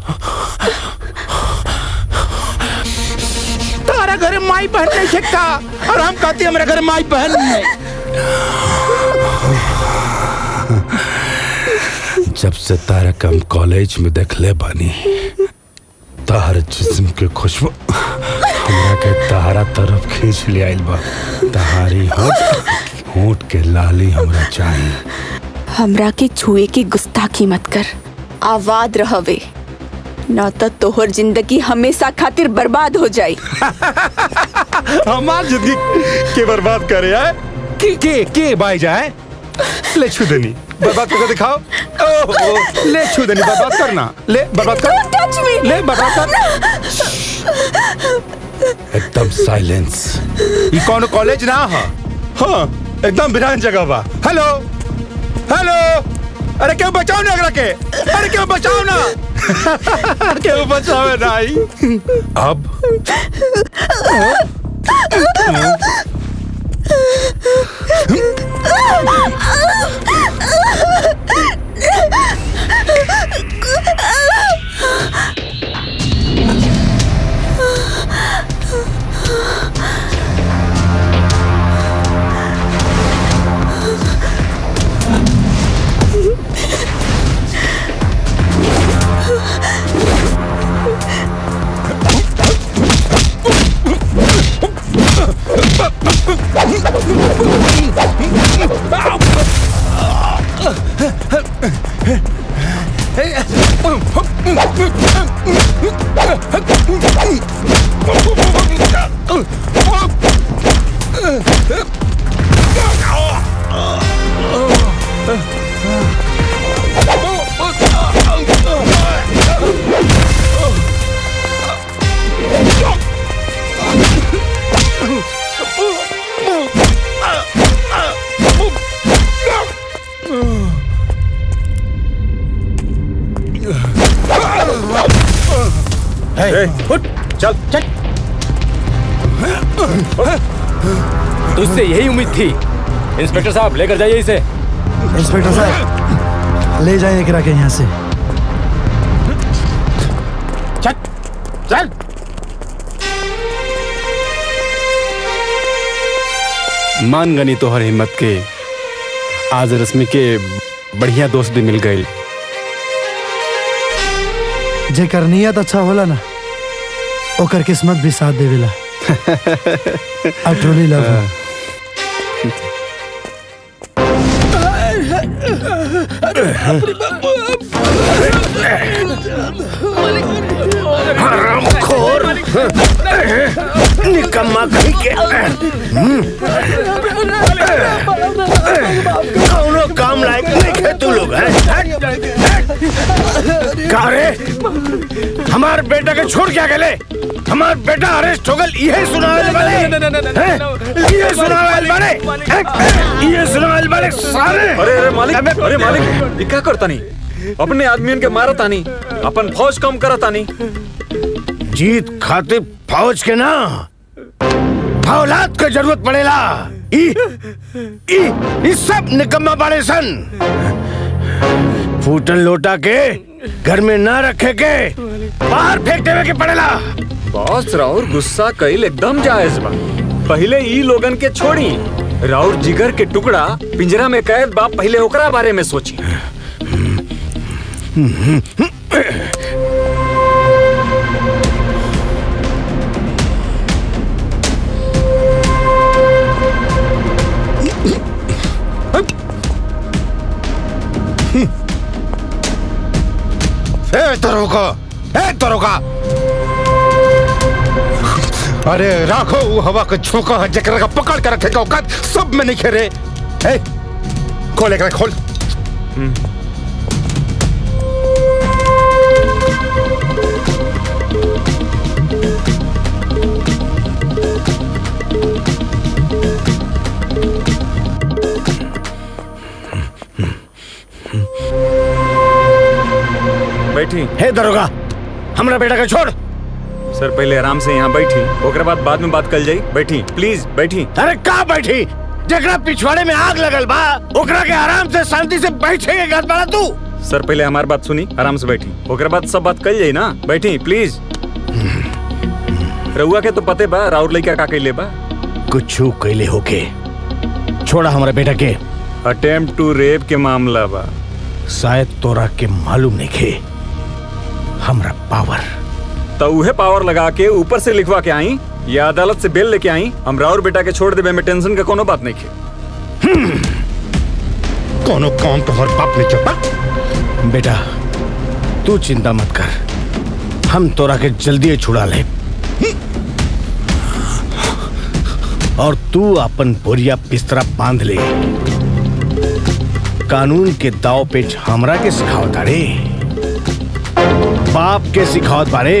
तारा घर माई बहन नहीं छिक्का और हम कहते हैं मेरे घर माई बहन नहीं जब से तारा के हम कॉलेज में देखले बानी तार जिस्म के खुशबू हमरा के तारा तरफ खींच ले आइल बा तहारी होठ होठ के लाली हमरा चाहिए हमरा के छुए की गुस्ताखी मत कर आवाद रहवे न तो तोहर जिंदगी हमेशा खातिर बर्बाद हो जाई हमार जिंदगी के बर्बाद करे है के के के बाई जाए ले छू देनी बर्बाद करके दिखाओ ओहो ले छू देनी बर्बाद करना ले बर्बाद कर ले बर्बाद कर एकदम साइलेंस ये कौन कॉलेज ना है हाँ एकदम बिरान जगह बा हेलो हेलो अरे क्यों बचाओ ना अगला के अरे क्यों बचाओ ना क्यों बचाओ ना आई अब उठ चल चल तुझसे यही उम्मीद थी इंस्पेक्टर साहब लेकर जाइए इसे इंस्पेक्टर साहब ले जाइए करा के यहाँ से चल चल मान गनी तोहर हिम्मत के आज रश्मि के बढ़िया दोस्त भी मिल गए जेकर नियत अच्छा होला ना ओकर किस्मत भी साथ देवेला आई ट्रूली लव हरामखोर निकम्मा कहीं के कौनो काम लायक नहीं है तू लोग लोग हैं का रे हमार बेटा के छोड़ क्या गए हमार बेटा अरेस्ट हो गल ये सुनावल वाले हैं? ये सुनावल वाले हैं? ये सुनावल वाले सारे अरे अरे मालिक अरे मालिक ये क्या करता नहीं अपने आदमियन के मारत आनी अपन फौज कम करत आनी जीत खातिर फौज के ना औलाद के जरूरत पड़ेला ई ई ई सब निकम्मा बाड़े सन फूटन लोटा के घर में ना रखे के बाहर फेंक देवे के पड़ेला बॉस राउर गुस्सा कईल एकदम जायज बा पहले ई लोगन के छोड़ी राउर जिगर के टुकड़ा पिंजरा में कैद बा पहले ओकरा बारे में सोची ए तरोका ए तरोका अरे राखो वो हवा का झोंका है जकरा का पकड़ के रखेगा औकात सब में नहीं खेरे ए खोल एकरा खोल बैठी हे दरोगा हमरा बेटा के छोड़ सर पहले आराम से यहाँ बैठी ओकरा बाद बाद में बात कल जाई बैठी प्लीज बैठी अरे का बैठी जकरा पिछवाड़े में आग लगल बा ओकरा के आराम से शांति से बैठे के गद बड़ा तू सर पहले हमारी बात सुनी आराम से बैठी ओकरा बाद सब बात कल जाई ना बैठी प्लीज रउआ के तो पते बा राउर लइका का कैले बा कुछ कैले होके छोड़ा हमारा बेटा के अटेम्प्ट टू रेप के मामला बा शायद तोरा के मालूम नहीं खे हमरा पावर तो उहे पावर लगा के ऊपर से लिखवा के आई या अदालत से बेल लेके आई हम राउर बेटा के छोड़ देवे में टेंशन का कोनो बात नहीं खे कोनो काम तो हर बाप ने चपा बेटा तू चिंता मत कर हम तोरा के जल्दी ही छुड़ा ले और तू अपन बोरिया बिस्तरा बांध ले कानून के दाव पेच हमरा के सिखावत रे बाप के सिखावत बारे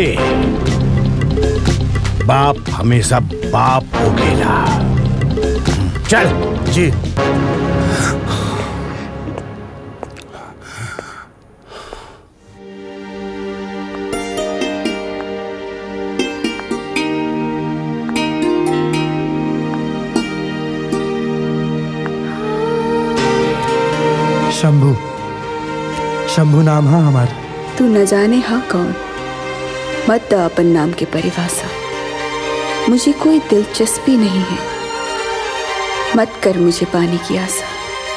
बाप हमेशा बाप हो गेला चल जी शंभू शंभू नाम है हमारा तू न जाने हा कौन मत द अपन नाम की परिभाषा मुझे कोई दिलचस्पी नहीं है मत कर मुझे पाने की आशा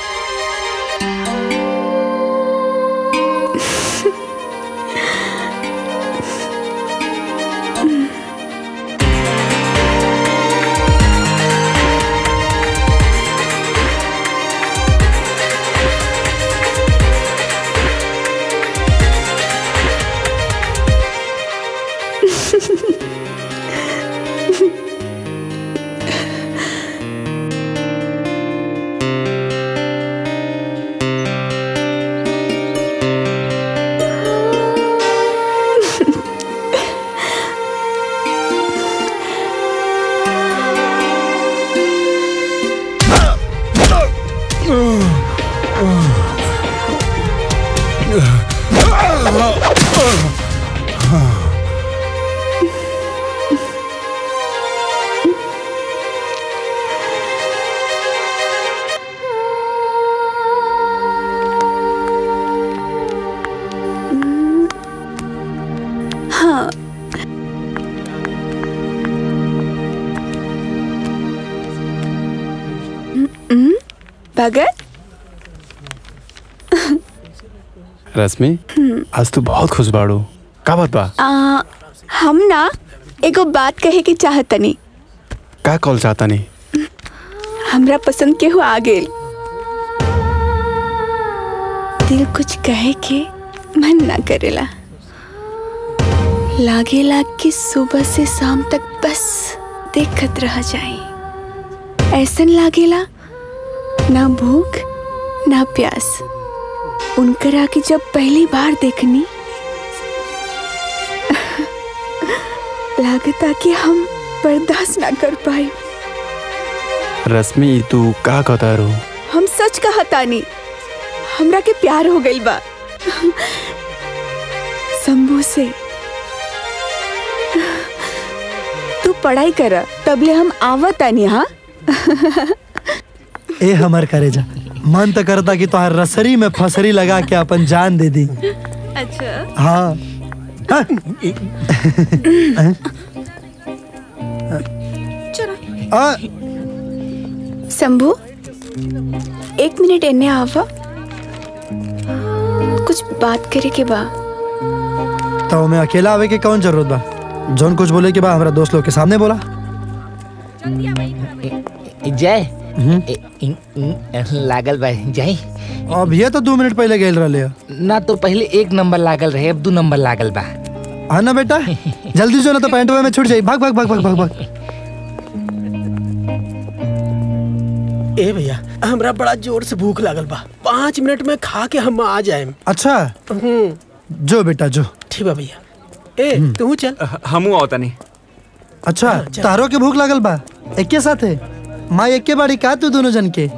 हाँ हम्म, भगत रश्मि आज तू बहुत खुश बाड़ू का बात बा आ, हम ना एगो बात कहे के चाहतनी का कॉल चाहता नहीं हमरा पसंद केहू आ गेल दिल कुछ कहे के मन ना करेला लागेला कि सुबह से शाम तक बस देखत रह जाए ऐसन लागेला ना भूख ना प्यास उनकरा के जब पहली बार देखनी लागता कि हम बर्दाश्त ना कर पाए रश्मि तू का कहता रो हम सच कहा तानी हमरा के प्यार हो गइल बा शंभू से तू पढ़ाई कर तबले हम आवत तानी हाँ ए हमर करेजा मन तो करता कि तोहर रसरी में फसरी लगा के अपन जान दे दी अच्छा हाँ हाँ। आ, शंभू एक मिनट एने आवा कुछ बात करे के बा तो मैं अकेला आवे के कौन जरूरत बा जौन कुछ बोले के बा हमरा दोस्त लोग के सामने बोला जय लागल बा जय अब ये तो दो मिनट पहले गेल रहे ना तो पहले एक नंबर लागल रहे अब दो नंबर लागल बा हाँ ना बेटा जल्दी जो ना तो पैंट में छूट जाई भाग भाग भाग भाग भाग भाग ए भैया हमरा बड़ा जोर से भूख लागल बा पाँच मिनट में खा के हम आ जाए अच्छा जो बेटा जो ठीक बा भैया ए तू चल हमू आवता नहीं अच्छा तारो के भूख लागल बा एके साथे माँ एके बाड़ी का तू दोनों जन के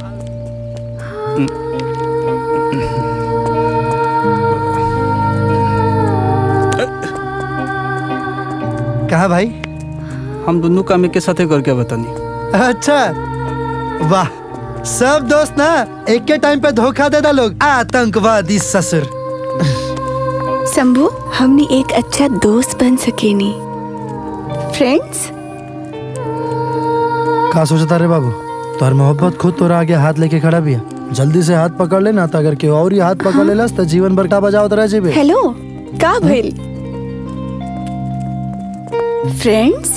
कहा भाई हम दोनों काम एक के साथे करके बतानी अच्छा वाह सब दोस्त ना एक के टाइम पे धोखा देता लोग आतंकवादी ससुर शंभू हमने एक अच्छा दोस्त बन सके नी फ्रेंड्स का सोचता रे बाबू तोहर मोहब्बत खुद तोरा आगे हाथ लेके खड़ा भी है जल्दी से हाथ पकड़ लेना तो अगर केहू और ही हाथ पकड़ लेलस तो जीवन भर का बजावत रह जेबे हेलो का भइल फ्रेंड्स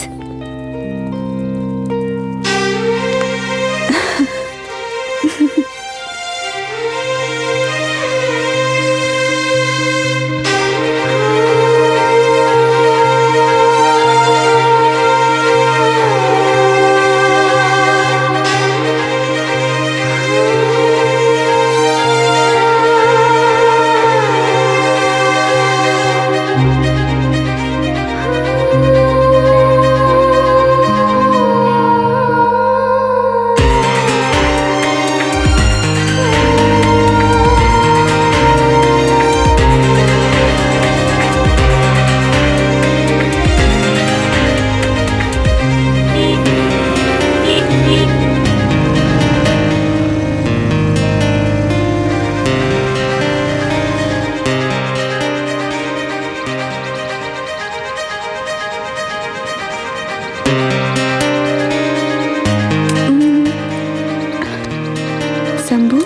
शंभू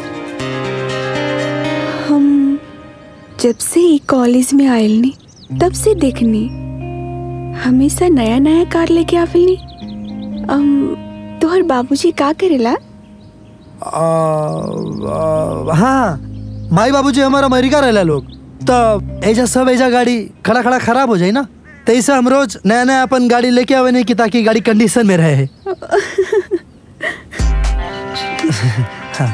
हम जब से ई कॉलेज में आयल नी तब से देखनी हमेशा नया नया कार लेके आविल नी um, तोहर बाबूजी का करेला आ, आ, हाँ माई बाबूजी हमारा अमेरिका रहला लोग तो ऐजा सब ऐजा गाड़ी खड़ा खड़ा खराब हो जाए ना तो ऐसे हम रोज नया नया अपन गाड़ी लेके आवे नहीं कि ताकि गाड़ी कंडीशन में रहे हाँ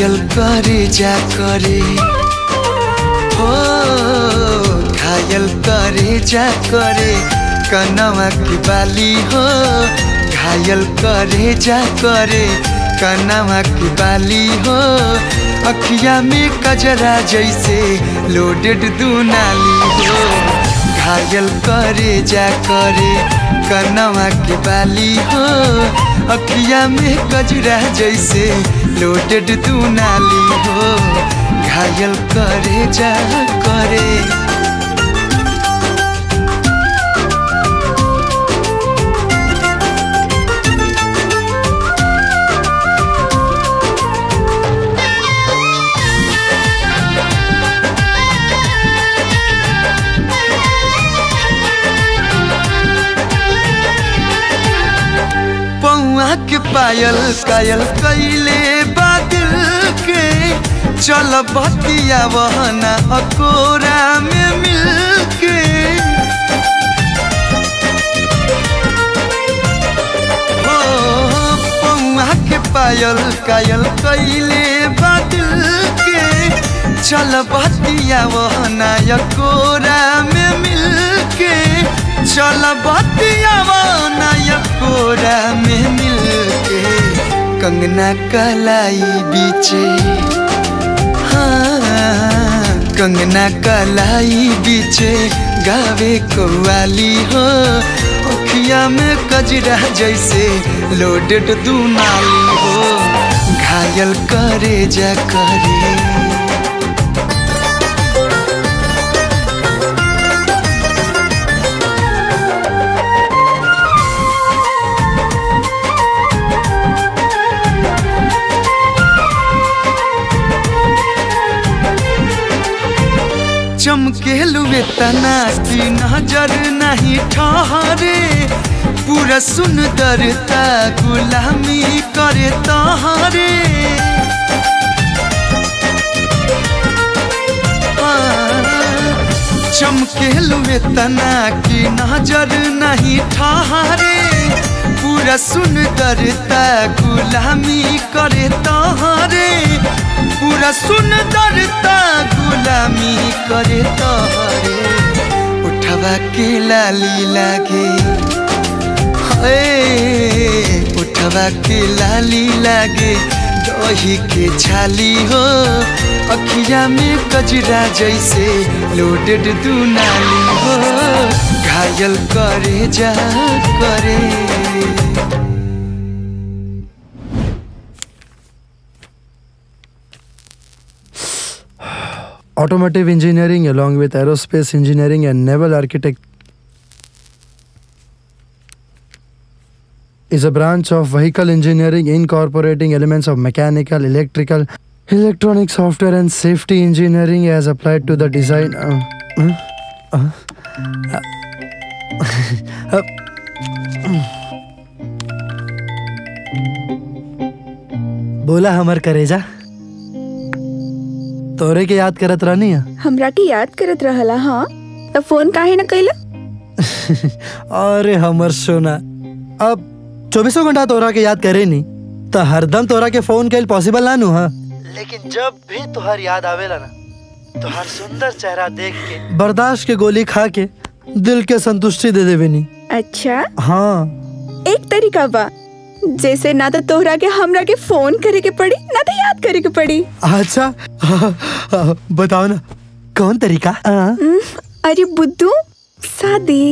घायल करे जा करे हो घायल करे जा करे कनवा की बाली हो घायल करे जा करे कनवा की बाली हो अखिया में कजरा जैसे लोडेड दुनाली हो घायल करे जा करे कनवा की बाली हो अखिया में कजरा जैसे लोडेड दुनाली हो घायल करे जा करे पौआ के पायल कायल कैले बादल के चल बतिया वहना अकोरा में मिल के हो पौआ के पायल कायल कैले बादल के चल बतिया वहना अकोरा में मिल के चल बतिया वहना अकोरा में मिल के कंगना कलाई बीचे हाँ कंगना कलाई बीचे गावे कव्वाली हो अखिया में कजरा जैसे लोडेड दुनाली हो घायल करे जा करे चमकेलुए तना की नजर नहीं ठहरे पूरा सुंदरता गुलामी करे तहरे चमकेलुए तना की नजर नहीं ठहरे पूरा सुंदरता गुलामी करे तहरे पूरा सुंदरता गुलामी करे तहरे उठवा के लाली लागे हे उठवा के लाली लागे दही के छाली हो अखिया में कजरा जैसे लोडेड दुनाली हो घायल करे जा करे Automotive engineering, along with aerospace engineering and naval architect, is a branch of vehicle engineering incorporating elements of mechanical, electrical, electronic software, and safety engineering as applied to the design. Uh, uh, uh, uh, बोला हमर करेजा तोरे के याद करत रहनी है हमरा के याद करत रहला हाँ तो फोन काहे न कैला अरे हमर सोना अब चौबीसों घंटा तोरा के याद करे नी तो हरदम तोरा के फोन कैल पॉसिबल ना नु हाँ लेकिन जब भी तोहर याद आवेला ना तोहर सुंदर चेहरा देख के बर्दाश्त के गोली खा के दिल के संतुष्टि दे देवे नी अच्छा हाँ एक तरीका बा जैसे ना तो तोहरा के हमरा के फोन करे के पड़ी ना तो याद करे के पड़ी अच्छा हाँ, हाँ, बताओ ना कौन तरीका हाँ? हम्म, अरे बुद्धू शादी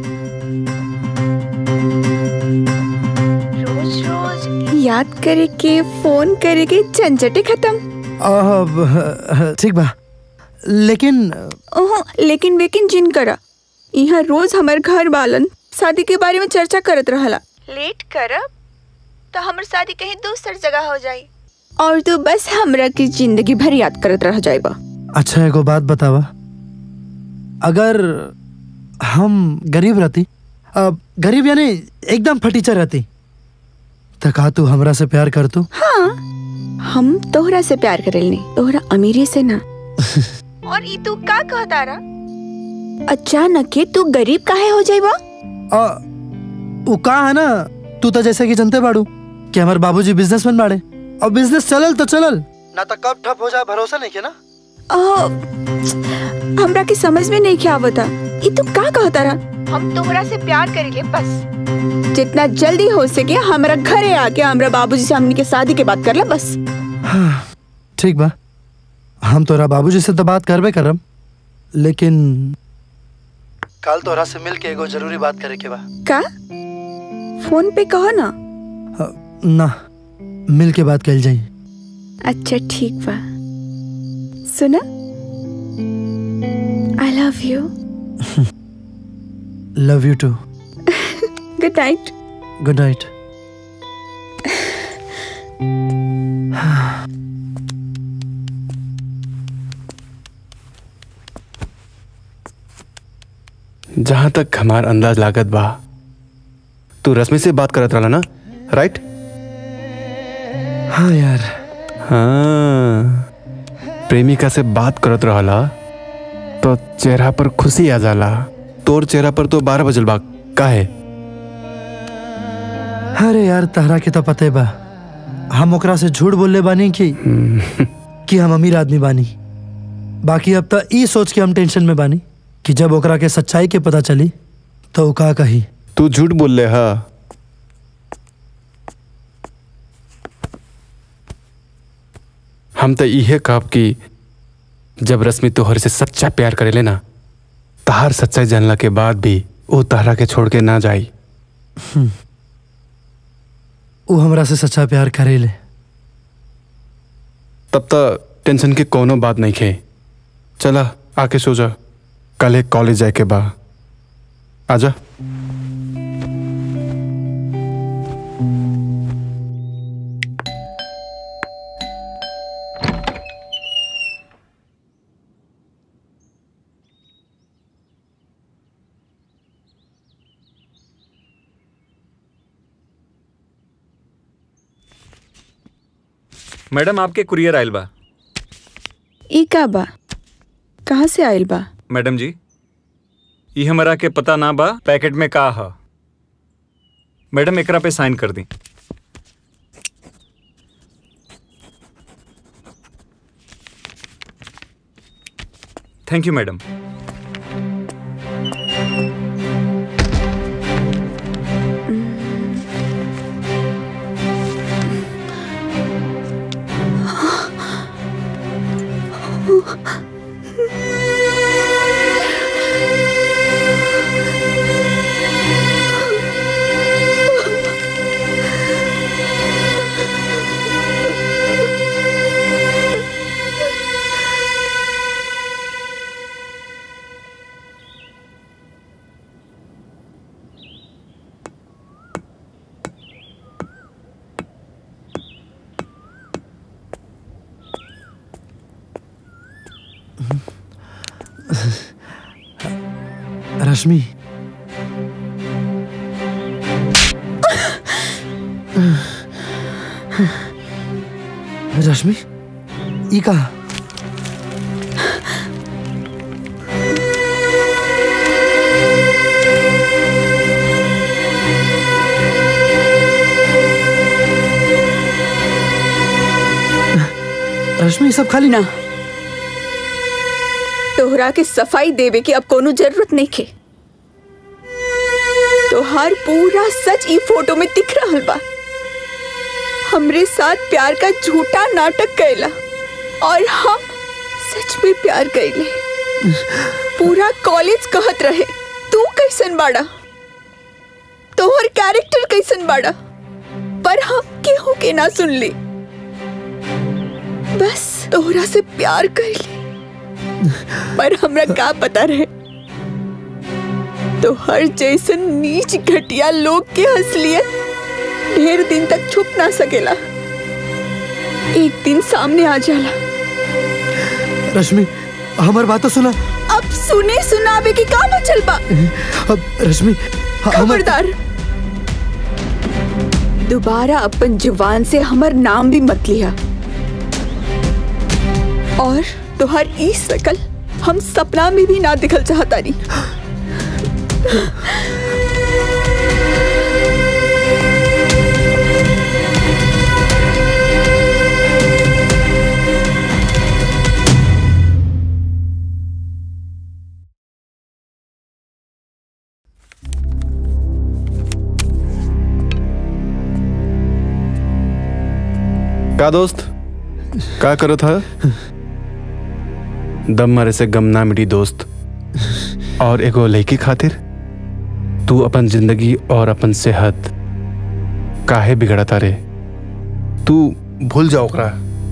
रोज रोज याद करे के फोन करे के झंझटे खत्म अब, ठीक बा लेकिन ओहो लेकिन वेकिन जिन करा यहाँ रोज हमार घर वालन शादी के बारे में चर्चा करत रहला लेट करब तो हमर शादी कहीं दूसर जगह हो जाई और तू बस हमरा की जिंदगी भर याद करत रह जाएबा अच्छा एगो बात बतावा अगर हम गरीब रहती अब गरीब यानी एकदम फटीचर रहती तो का तू हमरा से प्यार कर तू हाँ हम तोहरा से प्यार करेलनी तोहरा अमीरी से ना और ई तू का कहता रहा अचानक के तू गरीब काहे हो जाइबा आ, वो का है ना तू तो जैसे कि जनते बाड़ू कि हमारे बाबूजी बिजनेसमैन बाड़े और बिजनेस चलल तो चलल ना तो कब ठप हो जाए भरोसा नहीं के ना आ, हमरा के समझ में नहीं क्या आवता ई तू का कहता रहा हम तोहरा से प्यार करेंगे बस जितना जल्दी हो सके हमरा घरे आके हमरा बाबूजी से हमनी के शादी के बात कर ला बस ठीक बा हम तोरा बाबूजी से तो बात करबे करम लेकिन कल तोरा से मिल के एगो जरूरी बात करे के बा का फोन पे कहो ना ना मिल के बात कल जाई अच्छा ठीक बा सुना I love you love you too good night good night जहां तक हमार अंदाज लागत बा तू रश्मि से बात करत रहला ना राइट हाँ यार हाँ प्रेमिका से बात करत रहला तो चेहरा पर खुशी आ जाला तोर चेहरा पर तो बारह बजल बा काहे अरे यार तहरा के तो पते बा हम ओकरा से झूठ बोलले बानी कि कि हम अमीर आदमी बानी बाकी अब तो ई सोच के हम टेंशन में बानी कि जब ओकरा के सच्चाई के पता चली तो उ का कही तू झूठ बोल ले हा हम तो इहे कहब कि जब रश्मि तोहर से सच्चा प्यार करेले ना तहार सच्चाई जानला के बाद भी वो तहरा के छोड़ के ना जाई हम्म। उ हमरा से सच्चा प्यार करेले तब तक टेंशन के कोनो बात नहीं खे चला आके सो जा कल एक कॉलेज जाए के बा आजा मैडम आपके कुरियर आयल बा ई का बा कहाँ से आयल बा मैडम जी ये हमारा के पता ना बा पैकेट में का ह मैडम एकरा पे साइन कर दी thank you madam Rashmi Rashmi ई का रश्मि ई सब खाली ना तोहरा के सफाई देवे के अब कोनो जरूरत नहीं खे तोहार पूरा सच ई फोटो में दिख रहल बा हमरे साथ प्यार का झूठा नाटक कैला और हम सच में प्यार कैले पूरा कॉलेज कहत रहे तू कैसन बाड़ा तोहर कैरेक्टर कैसन बाड़ा पर हम केहू के ना सुन ली बस तोहरा से प्यार कैले पर हमरा का पता रहे तो हर जैसन नीच घटिया लोग के असलियत ढेर दिन तक छुप ना सकेला एक दिन सामने आ जाला रश्मि हमार बात तो सुना अब सुने सुनावे की का बचल बा अब रश्मि ह- हमर खबरदार दोबारा अपन जुबान से हमर नाम भी मत लिया और तुहार ई सकल हम सपना में भी ना दिखल चाहता नहीं का दोस्त का करो था दम मारे से गम ना मिली दोस्त और एगो लड़की खातिर तू अपन जिंदगी और अपन सेहत काहे बिगड़ता रे तू भूल जाओ ओकरा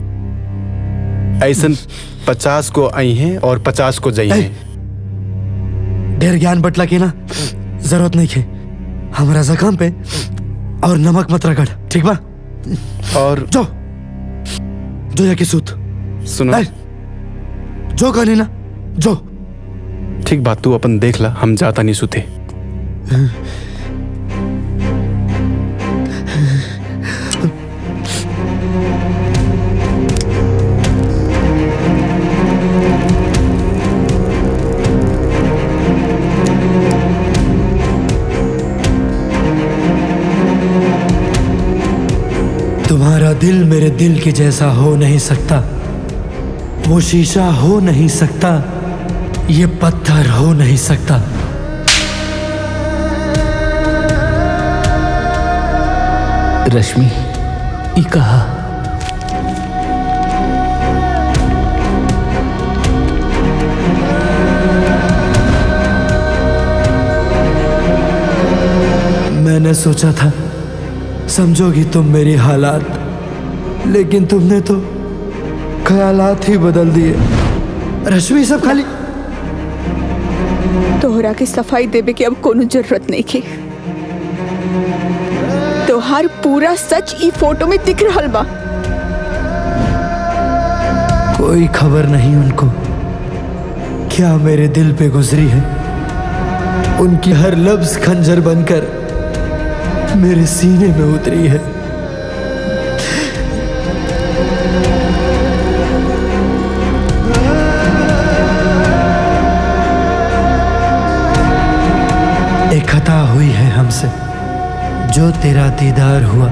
ऐसन पचास को आई हैं और पचास को जाई हैं ढेर ज्ञान बटला के ना जरूरत नहीं है हमारा जख्म पे और नमक मत रगड़ ठीक बा और जो जो जाके सूत सुनो जो कहनी ना जो ठीक बात तू अपन देख ला हम जाता नहीं सुते तुम्हारा दिल मेरे दिल के जैसा हो नहीं सकता वो शीशा हो नहीं सकता ये पत्थर हो नहीं सकता रश्मि ई कहा मैंने सोचा था समझोगी तुम मेरी हालात लेकिन तुमने तो ख्यालात ही बदल दिए रश्मि सब खाली तोहरा के सफाई देवे की अब कोनो जरूरत नहीं की तोहार पूरा सच ई फोटो में दिख रहल बा कोई खबर नहीं उनको क्या मेरे दिल पे गुजरी है उनकी हर लफ्ज खंजर बनकर मेरे सीने में उतरी है एक खता हुई है हमसे जो तेरा दीदार हुआ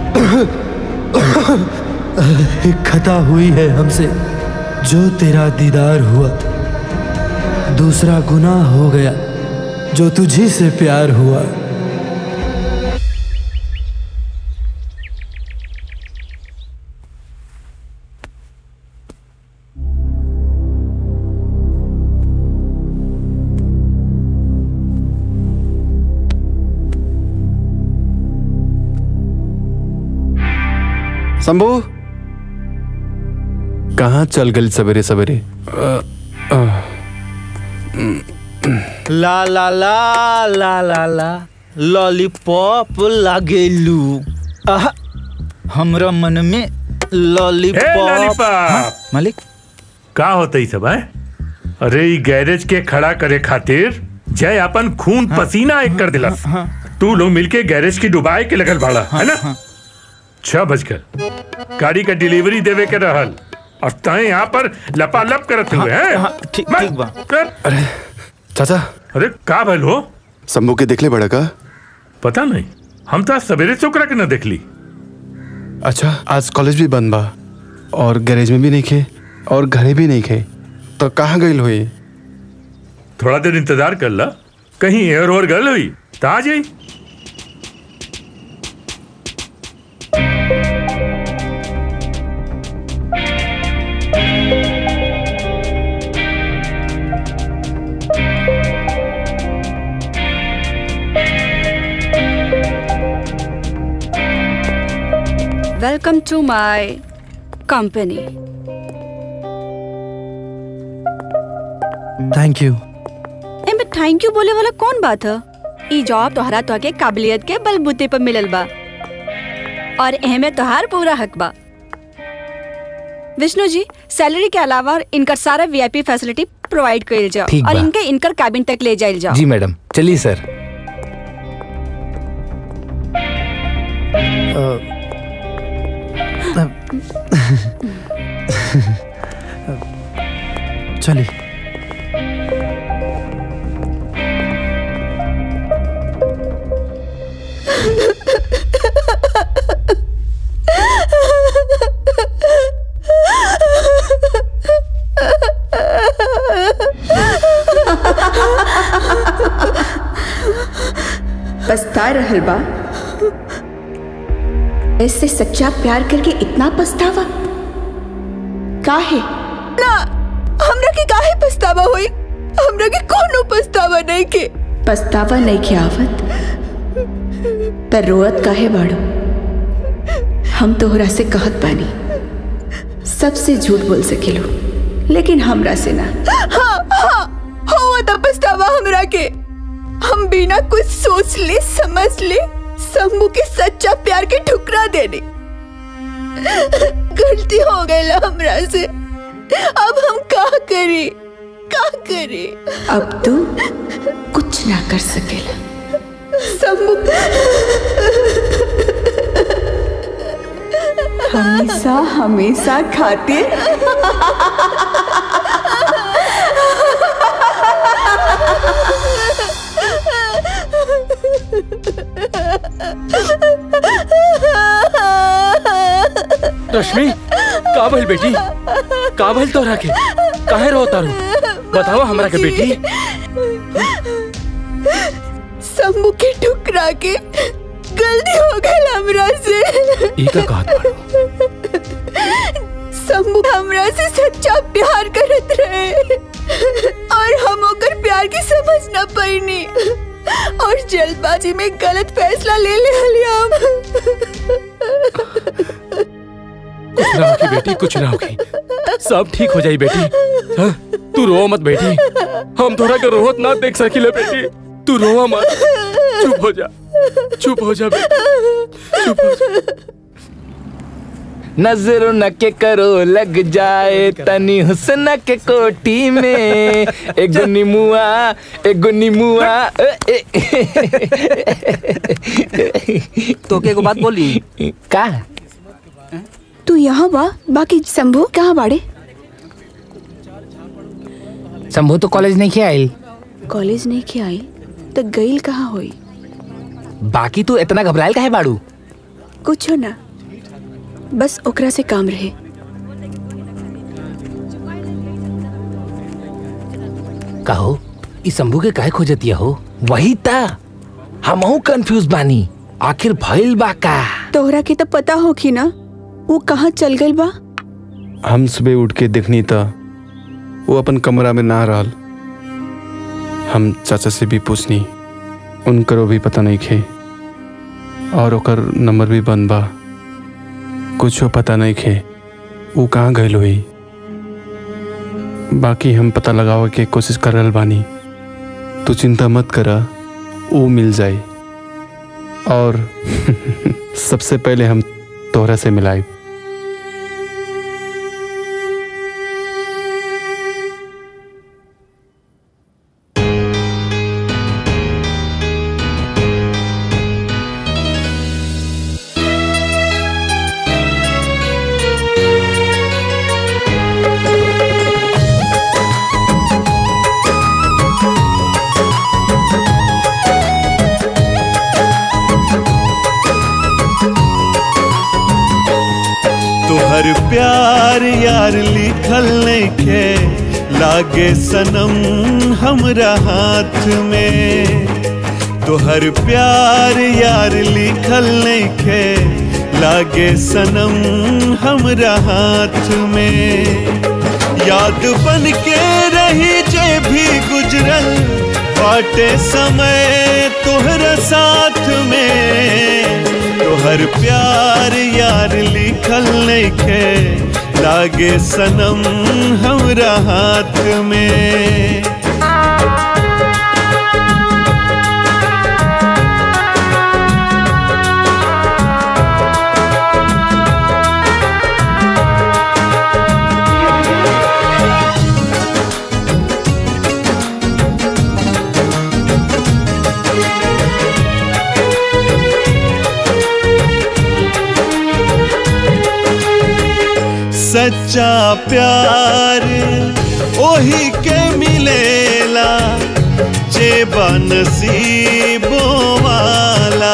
एक खता हुई है हमसे जो तेरा दीदार हुआ दूसरा गुनाह हो गया जो तुझी से प्यार हुआ शंभू कहाँ चल गई सवेरे सवेरे ला ला ला ला ला ला लॉलीपॉप लागेलू आह, हमरा मन में लॉलीपॉप लॉलीपॉप। हाँ, मालिक का होता सब है अरे ई गैरेज के खड़ा करे खातिर जय अपन खून पसीना एक कर दिलस तू लोग मिलके गैरेज की डुबाए के लगल भाड़ा है ना छह बजकर गाड़ी का डिलीवरी देवे के रहल और तय यहाँ पर लपालप करत हुए हैं ठीक ठीक बा अरे चाचा अरे का भल हो शंभू के देखले बड़ा का पता नहीं हम तो आज सवेरे से ओकरा के न देखली अच्छा आज कॉलेज भी बंद बा और गैरेज में भी नहीं खे और घरे भी नहीं खे तो कहाँ गई हुई थोड़ा देर इंतजार कर ला कहीं एयर और गल हुई तो आ जाई welcome to my company thank you एमे थैंक यू बोले वाला कौन बात है ई जॉब तोहरा तो के काबिलियत के बलबूते पर मिलल बा और एहमे तोहार पूरा हक बा विष्णु जी सैलरी के अलावा इनकर सारा वीआईपी फैसिलिटी प्रोवाइड कइल जाओ ठीक और बा। इनके इनकर कैबिन तक ले जाइल जाओ जी मैडम चलिए सर चलिए पछता रहल बा ऐसे सच्चा प्यार करके इतना पछतावा काहे ना हमरा के काहे पछतावा होई हमरा के कोनो पछतावा नहीं के पछतावा नहीं के आवत त रोअत काहे बाड़ो हम तोहरा से कहत बानी सबसे झूठ बोल सकेलो लेकिन हमरा से ना हाँ हाँ हो त पछतावा हमरा के हम बिना कुछ सोच ले समझ ले शंभू के सच्चा प्यार के ठुकरा देने गलती हो गई हमरा से अब हम का करी का करी अब तू कुछ ना कर सकेला शंभू हमेशा हमेशा खातिर रश्मि का भइल बेटी का भइल तोरा के काहे रो तारू बतावा हमरा के बेटी शंभू के ठुकरा के गलती हो गई हमरा से ई का कहत बाड़ू शंभू हमरा से सच्चा प्यार करत रहे और हम ओकर प्यार की समझ न पैनी और जल्दबाजी में गलत फैसला ले ले हली हम कुछ ना होगी बेटी कुछ ना होगी सब ठीक हो जाई बेटी हाँ? तू रो मत बेटी हम तोरा के रोहत ना देख सकिले बेटी तू रोवा मत चुप हो जा चुप हो जा बेटी चुप हो जा नजर न के करो लग जाए तनी हुस्न के कोटी में एगो निमुआ एगो निमुआ ए, तो के एगो बात बोली का तू यहाँ बा बाकी शंभू कहाँ बाड़े शंभू तो कॉलेज नहीं के आइल कॉलेज नहीं के आई तो गईल कहाँ होई बाकी तू इतना घबराइल काहे बाड़ू कुछ ना बस ओकरा से काम रहे कहो ई शंभू के काहे खोजतिया हो वही ता हमहू कंफ्यूज बानी आखिर भइल बा का तोहरा के तो पता होखी ना वो कहाँ चल गई बा हम सुबह उठ के देखनी था वो अपन कमरा में ना रहल हम चाचा से भी पूछनी उनकरो भी पता नहीं खे और ओकर नंबर भी बंद बा कुछो पता नहीं खे वो कहाँ गईल हुई बाकी हम पता लगावे के कोशिश कर रहल बानी तू चिंता मत करा वो मिल जाए और सबसे पहले हम तोहरा से मिलाई तोहर प्यार यार लिखल नइखे लागे सनम हमरा हाथ में तोहर प्यार यार लिखल नइखे लागे सनम हमरा हाथ में याद बन के रही जे भी गुजरल बाटे समय तोहरा साथ में तोहर प्यार यार लिखल नइखे लागे सनम हमरा हाथ में सच्चा प्यार ओही के मिलेला जे बनसीबो वाला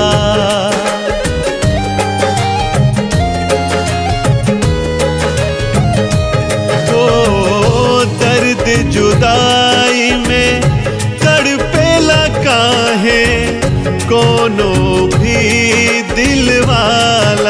ओ दर्द जुदाई में तड़पेला काहे कोनो भी दिल वाला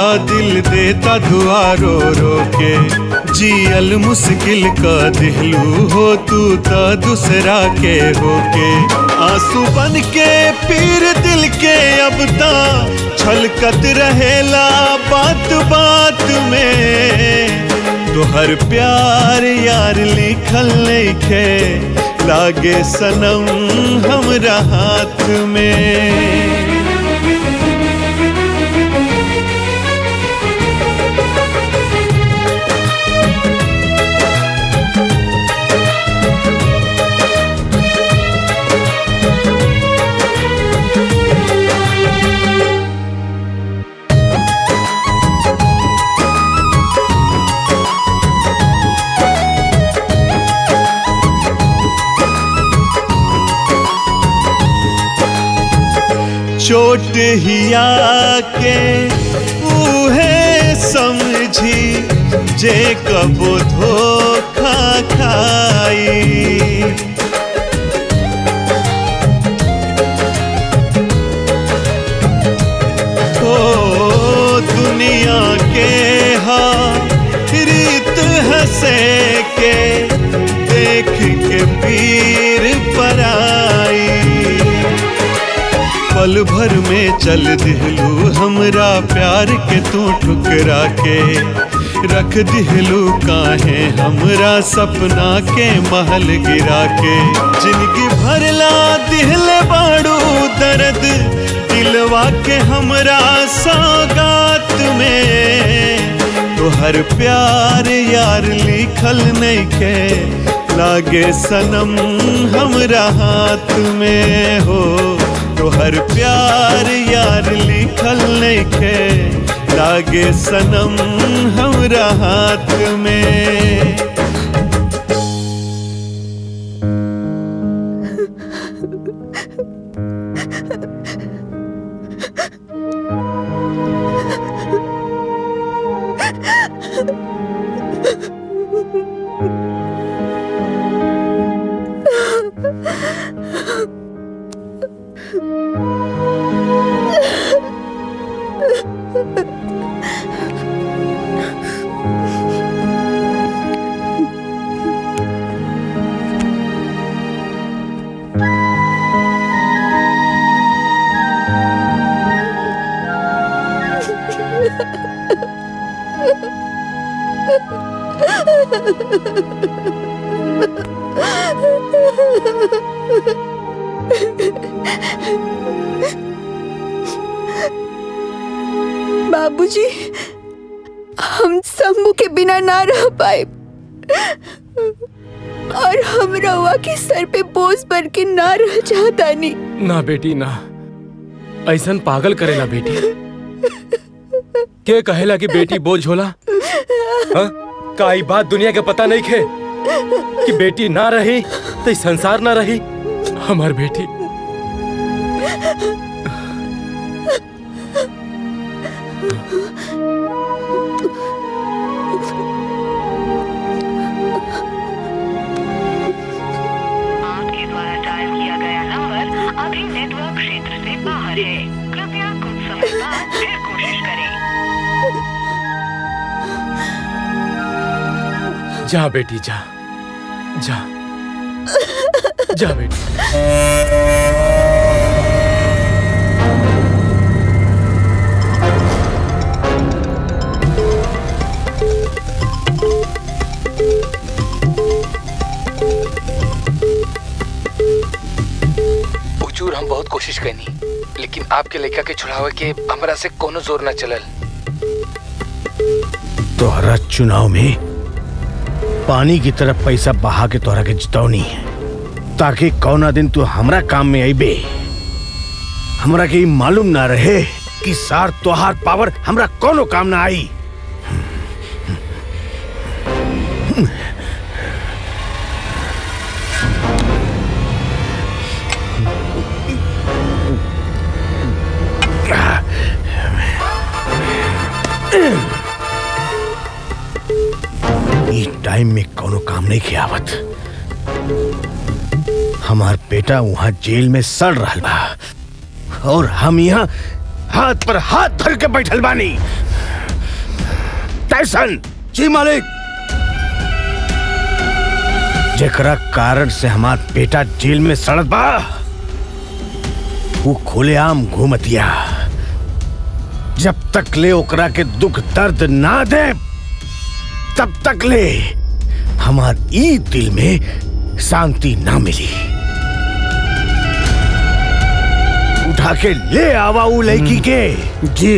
दिल देता दुआ रो रो के जियल मुश्किल का दिलू हो तू तो दूसरा के होके आंसू बन के पीर दिल के अब ता छलकत रहेला बात बात में तोहर प्यार यार लिखल नइखे लागे सनम हमरा हाथ में चोट हिया के उहे समझी जे कबो धोखा खाई ओ दुनिया के हा रीत हंसे के देख के पीर पराई पल भर में चल दिहलू हमरा प्यार के तू ठुकरा के रख दिहलू काहे हमरा सपना के महल गिरा के जिंदगी भरला दिहले बाड़ू दर्द दिलवा के हमरा सौगात में तोहर प्यार यार लिखल नहीं के लागे सनम हमरा हाथ में हो तोहर प्यार यार लिखल नइखे लागे सनम हमरा हाथ में बाबूजी हम शंभू के बिना ना रह पाए और हम रवा के सर पे बोझ भर के ना रह चाहता नहीं ना बेटी ना ऐसन पागल करेला बेटी के कहेला कि बेटी बोझ होला हाँ? का ई बात दुनिया के पता नहीं खे कि बेटी ना रही तो ई संसार ना रही हमार बेटी आपके द्वारा डायल किया गया नंबर अभी नेटवर्क क्षेत्र से बाहर है कृपया कुछ समय बाद फिर कोशिश करें जा बेटी जा जा जा बेटी हुजूर हम बहुत कोशिश करनी लेकिन आपके लड़का के छुड़ावे के हमरा से कोनो जोर न चलल तोहरा चुनाव में पानी की तरफ पैसा बहा के तोहरा के जितौनी है ताकि कौना दिन तू हमरा काम में अबे हमरा के ई मालूम ना रहे कि सार तोहार पावर हमरा कोनो काम ना आई ई टाइम में कोनो काम नहीं किया आवत हमार बेटा वहां जेल में सड़ रहा बा और हम यहाँ हाथ पर हाथ धर के बैठल बानी टैसन जी मालिक जेकरा कारण से हमार बेटा जेल में सड़त बा वो खुलेआम घूमतिया जब तक ले ओकरा के दुख दर्द ना दे तब तक ले हमार ई दिल में शांति ना मिली उठा के ले आवा ऊ लड़की के जी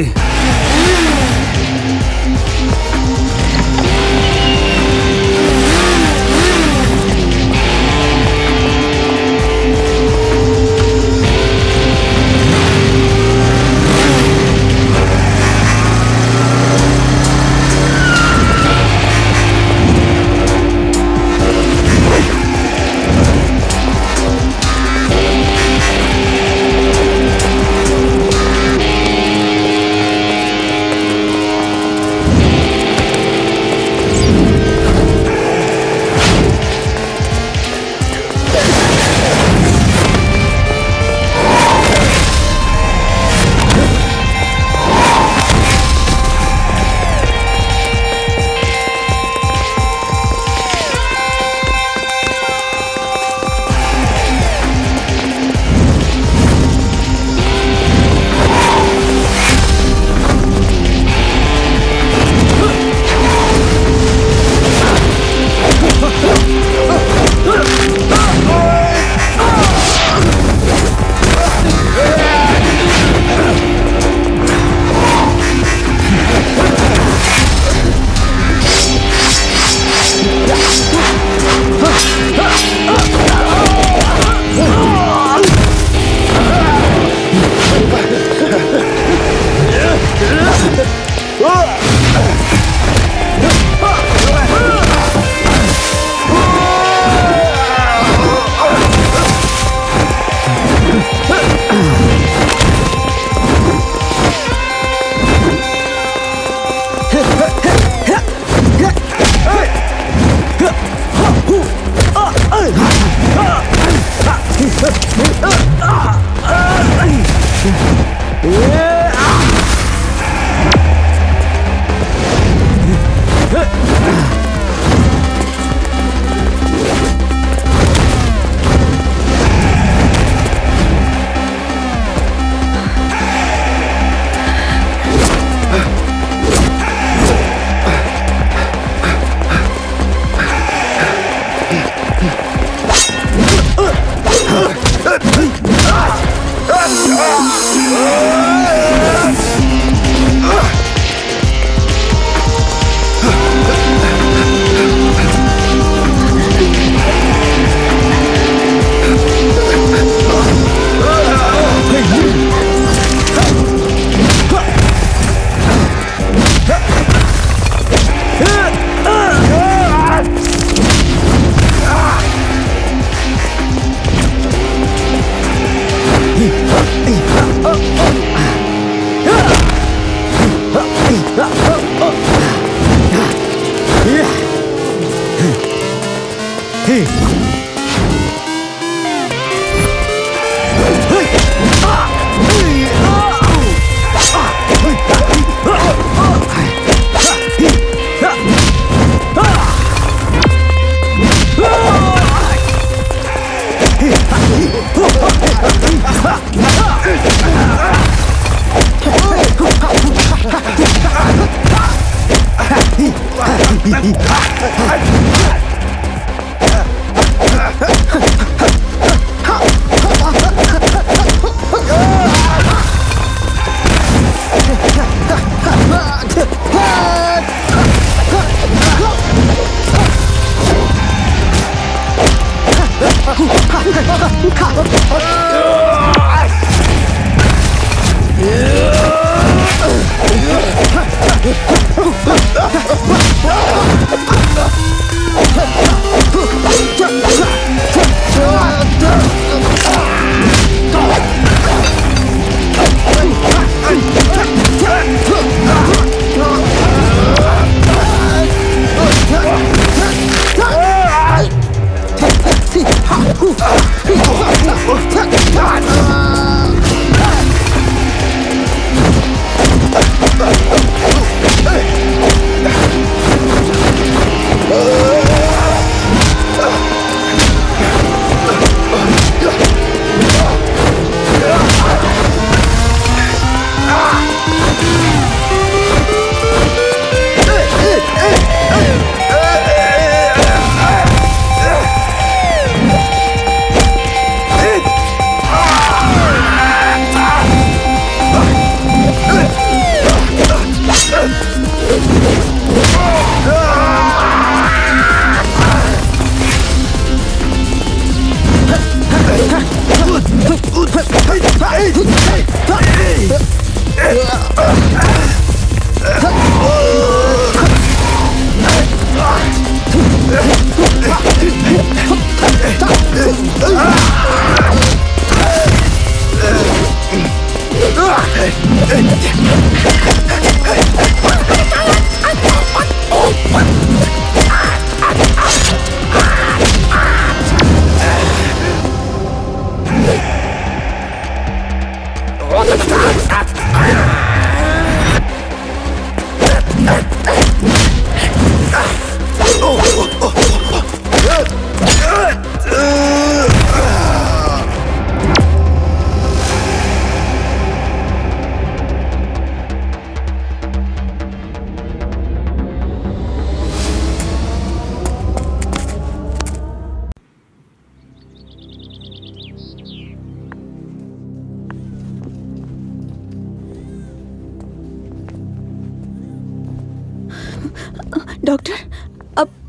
Ah!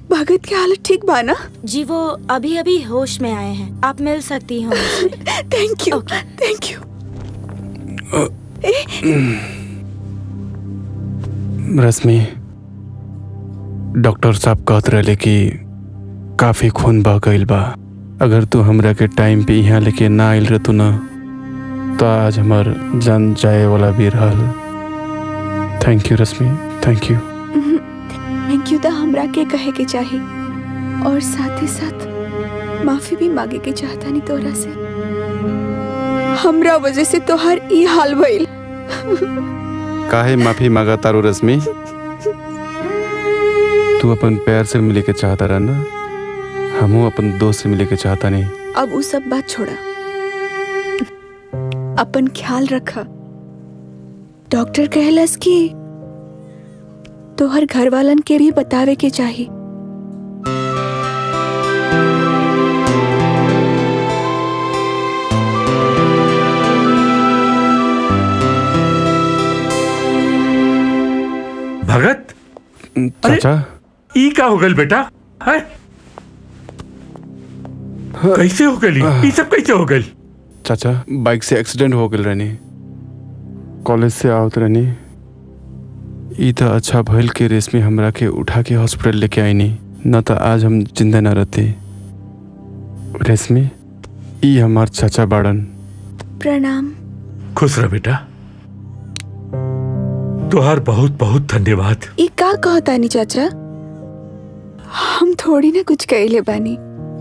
भगत की हालत ठीक बा ना जी वो अभी अभी होश में आए हैं आप मिल सकती हो thank you thank you Rashmi doctor साहब कहत रहे कि काफी खून बह गईल बा अगर तू हमरा के टाइम पे यहाँ लेके ना आइल रहतू ना तो आज हमार जान जाए वाला भी रहल thank you Rashmi thank you thank you तो हमरा के कहे के चाही और साथ ही साथ माफी भी मांगे के चाहता नहीं तोरा से हमरा वजह से तोहर ई हाल भइल काहे माफी मांगा तारू रश्मि तू अपन पैर से मिले के चाहता रहा ना हमू अपन दोस्त से मिले के चाहता नहीं अब वो सब बात छोड़ा अपन ख्याल रखा डॉक्टर कहलस कि तोहर घर वालन के भी बतावे के चाही भगत चाचा ई का हो गल बेटा है कैसे हो गली ई सब कैसे हो गल चाचा बाइक से एक्सीडेंट हो गल रहनी कॉलेज से आवत रहनी ई तो अच्छा भइल के रेशमी हमरा के उठा के हॉस्पिटल लेके आईनी न तो आज हम जिंदा न रहते रेशमी ई हमार चाचा बाड़न प्रणाम खुश रह बेटा तुहार बहुत बहुत धन्यवाद ई का कहतानी चाचा हम थोड़ी ना कुछ कहले बानी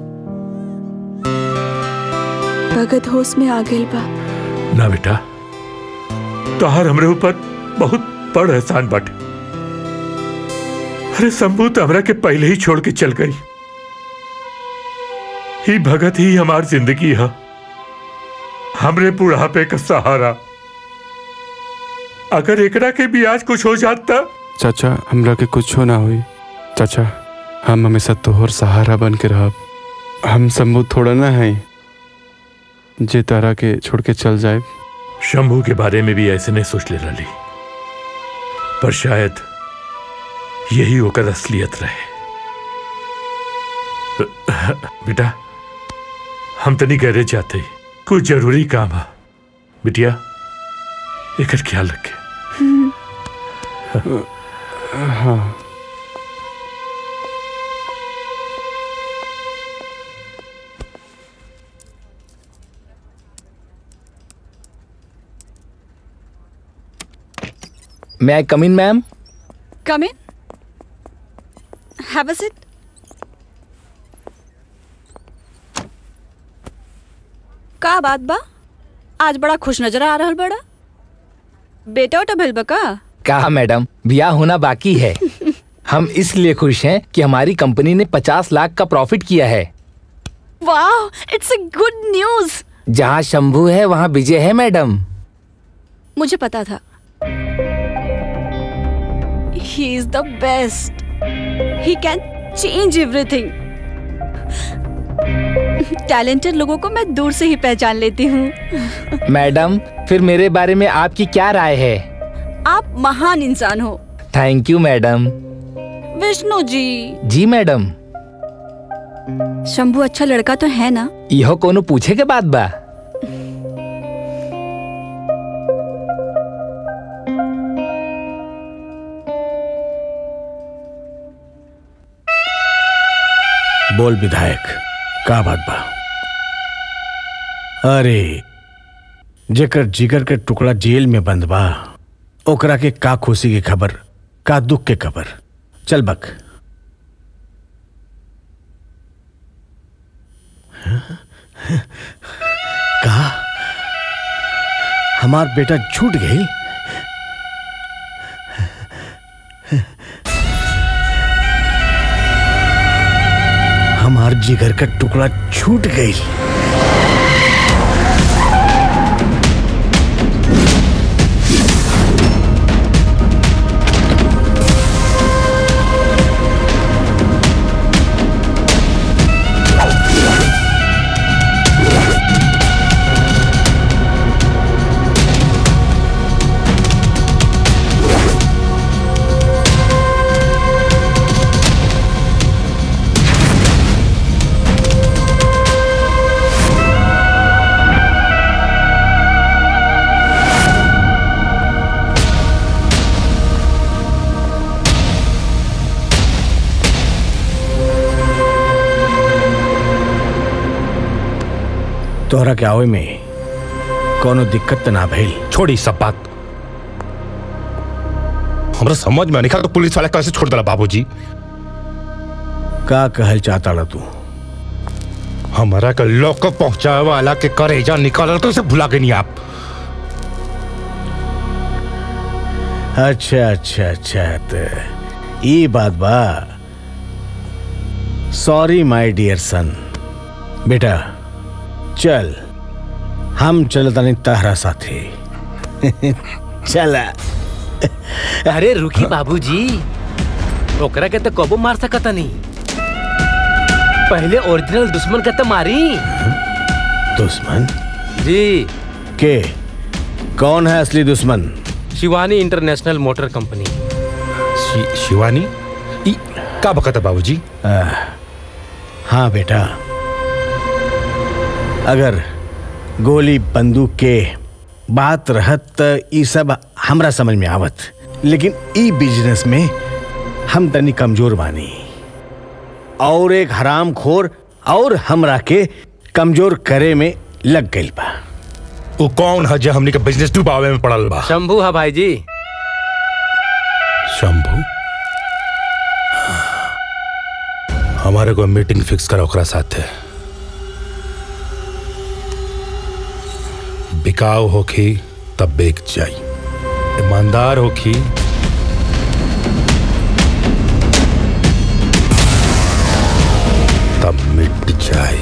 भगत होश में आ गइल बा ना बेटा तुहार हमरे ऊपर बहुत बड़ एहसान बाटे अरे शंभू तो हमरा के पहले ही छोड़ के चल गई ही भगत ही हमार जिंदगी है हमरे बुढ़ापे का सहारा अगर एकरा के भी आज कुछ हो जाता चाचा हमरा के कुछ ना हुई चाचा हम हमेशा तोहर सहारा बन के रहब हम शंभू थोड़ा ना है जे तारा के छोड़ के चल जाए शंभू के बारे में भी ऐसे नहीं सोच ले रही पर शायद यही होकर असलियत रहे बेटा हम तनी गैरेज जाते कुछ जरूरी काम है बिटिया एक ख्याल रखे हाँ May I come in, ma'am? Come in. Have a sit. का बात बा आज बड़ा खुश नजर आ रहल बड़ा बेटा उटा भइल बा का कहा मैडम ब्याह होना बाकी है हम इसलिए खुश हैं कि हमारी कंपनी ने 50 लाख का प्रॉफिट किया है वाह इट्स अ गुड न्यूज जहाँ शंभू है वहाँ विजय है मैडम मुझे पता था he is the best he can change everything talented लोगों को मैं दूर से ही पहचान लेती हूँ मैडम फिर मेरे बारे में आपकी क्या राय है आप महान इंसान हो थैंक यू मैडम विष्णु जी जी मैडम शंभू अच्छा लड़का तो है ना यह कोनो पूछे के बाद बा बोल विधायक का बात बा अरे जेकर जिगर के टुकड़ा जेल में बंद बा ओकरा के का खुशी की खबर का दुख के खबर चल बक का हमार बेटा छूट गई हमार जिगर का टुकड़ा छूट गई तोहरा के आवे में कोनो दिक्कत त ना भइल छोड़ी सब बात हमरा समझ में नहीं तो पुलिस वाला कैसे छोड़ दिला बाबूजी का कहल चाहता ला तू हमारा का लॉकअप पहुंचाए वाला के करेजा निकाल तो उसे भुला के नहीं आप अच्छा अच्छा अच्छा तो ई बात बा सॉरी माय डियर सन बेटा चल हम चल तनी तहरा साथे चला अरे रुकी बाबूजी ओकरा के तो कबो मार सकता नहीं पहले ओरिजिनल दुश्मन के तो मारी दुश्मन जी के कौन है असली दुश्मन शिवानी इंटरनेशनल मोटर कंपनी शि, शिवानी ई का बकत है बाबूजी हाँ बेटा अगर गोली बंदूक के बात रहत त ई सब हमरा समझ में आवत लेकिन ई बिजनेस में हम तनी कमजोर बानी और एक हराम खोर और हमरा के कमजोर करे में लग गई बा वो कौन है जो हमने के बिजनेस डुबावे में पड़ल बा शंभू है भाई जी शंभू हमारे को मीटिंग फिक्स करा ओकरा साथे बिकाऊ होखी तब बेच जाई ईमानदार होखी तब मिट जाए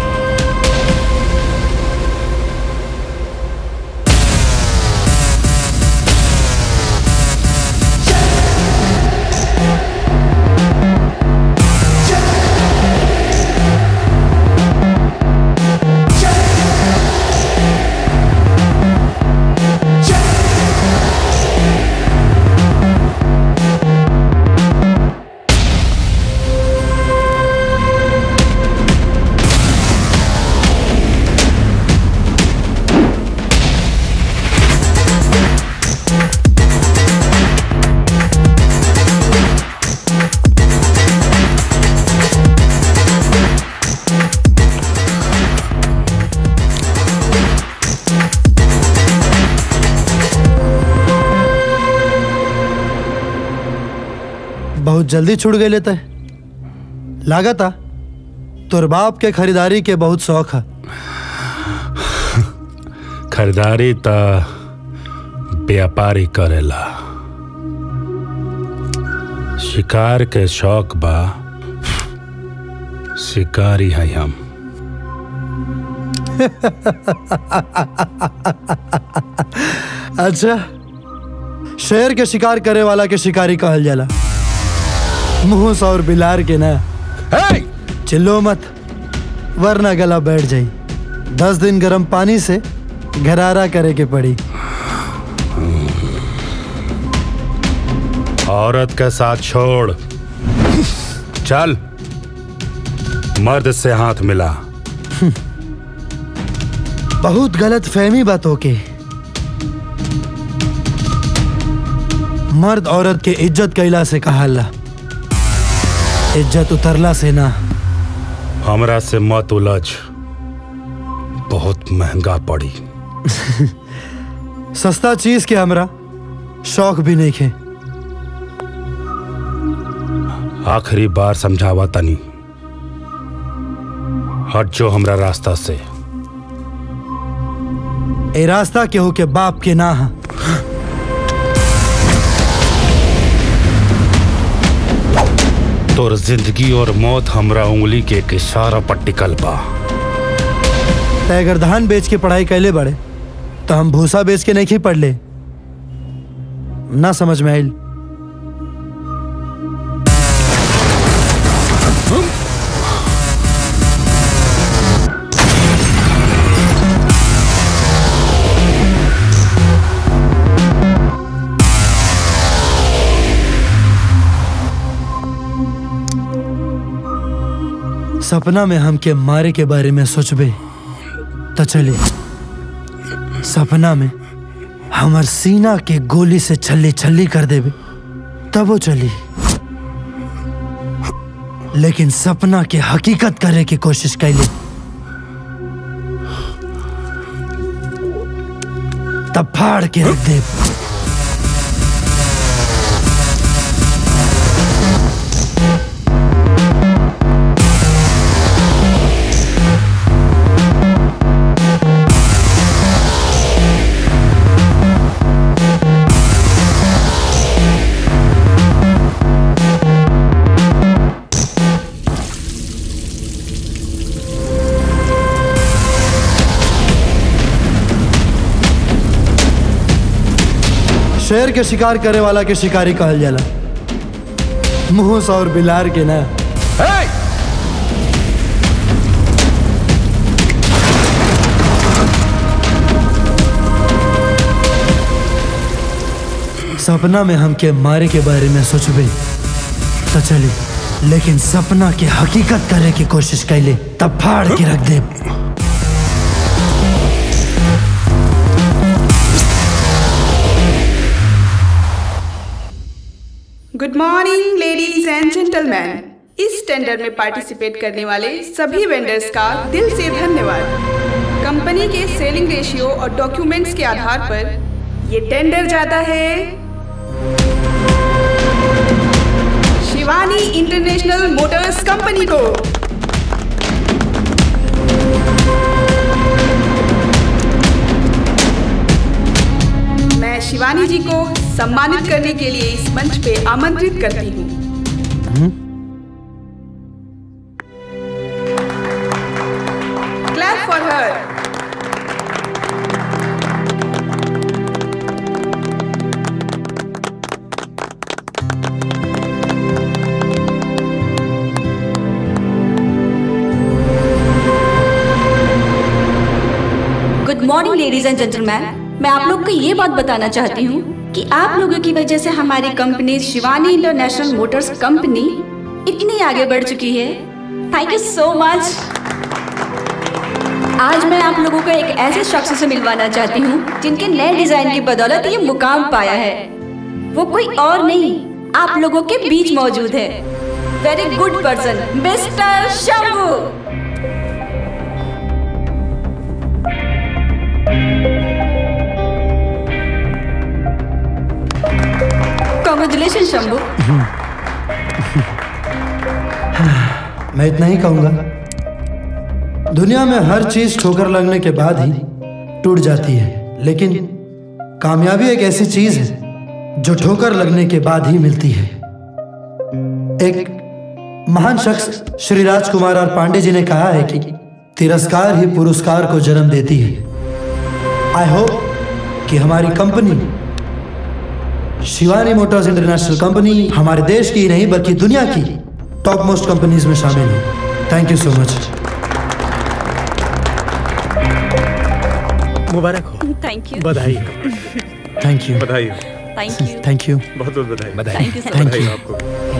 बहुत जल्दी छुड़ गए लेते लागता तोर बाप के खरीदारी के बहुत शौक है खरीदारी त व्यापारी करेला शिकार के शौक बा शिकारी है हम अच्छा शेर के शिकार करे वाला के शिकारी कहल जाला मुंह और बिलार के ना चिल्लो मत वरना गला बैठ जाई दस दिन गर्म पानी से घरारा करे के पड़ी औरत के साथ छोड़ चल मर्द से हाथ मिला बहुत गलत फहमी बातों के मर्द औरत के इज्जत कैला से कहाला इज्जत उतरला से ना हमरा से मत उलझ बहुत महंगा पड़ी सस्ता चीज के हमरा शौक भी नहीं खे आखिरी बार समझावा तनी हट जो हमरा रास्ता से ए रास्ता केहू के बाप के ना है तोर जिंदगी और मौत हमरा उंगली के एक इशारा पर टिकल बा तय अगर धान बेच के पढ़ाई कैले बड़े तो हम भूसा बेच के नहीं पढ़ ले ना समझ में आयल सपना में हमके मारे के बारे में सोचबे तो चले सपना में हमर सीना के गोली से छल्ली छल्ली कर देबे तब वो चली लेकिन सपना के हकीकत करे की कोशिश कैले तब फाड़ के रख दे शेर के शिकार करे वाला के शिकारी कहल जाला मुंह और बिलार के ना सपना में हमके मारे के बारे में सोचबे तो चली लेकिन सपना के हकीकत करे की कोशिश कैले तब फाड़ के रख दे good morning ladies and gentleman इस टेंडर में पार्टिसिपेट करने वाले सभी वेंडर्स का दिल से धन्यवाद कंपनी के सेलिंग रेशियो और डॉक्यूमेंट्स के आधार पर ये टेंडर जाता है शिवानी इंटरनेशनल मोटर्स कंपनी को मैं शिवानी जी को सम्मानित करने के लिए इस मंच पे आमंत्रित करती हूँ clap for her good morning ladies and gentleman मैं आप लोग को ये बात बताना चाहती हूँ कि आप लोगों की वजह से हमारी company Shivani international motors company इतनी आगे बढ़ चुकी है थैंक यू सो मच आज मैं आप लोगों को एक ऐसे शख्स से मिलवाना चाहती हूँ जिनके नए डिजाइन की बदौलत ये मुकाम पाया है वो कोई और नहीं आप लोगों के बीच मौजूद है very good person mister Shambhu congratulation Shambhu मैं इतना ही कहूंगा दुनिया में हर चीज ठोकर लगने के बाद ही टूट जाती है लेकिन कामयाबी एक ऐसी चीज है जो ठोकर लगने के बाद ही मिलती है एक महान शख्स श्री राजकुमार और पांडे जी ने कहा है कि तिरस्कार ही पुरस्कार को जन्म देती है आई होप कि हमारी company Shivani motors international company हमारे देश की ही नहीं बल्कि दुनिया की टॉप मोस्ट कंपनीज में शामिल हो थैंक यू सो मच मुबारक हो थैंक यू बधाई थैंक यू बधाई थैंक यू थैंक यू बहुत बहुत बधाई बधाई। Thank you so Thank much. you. आपको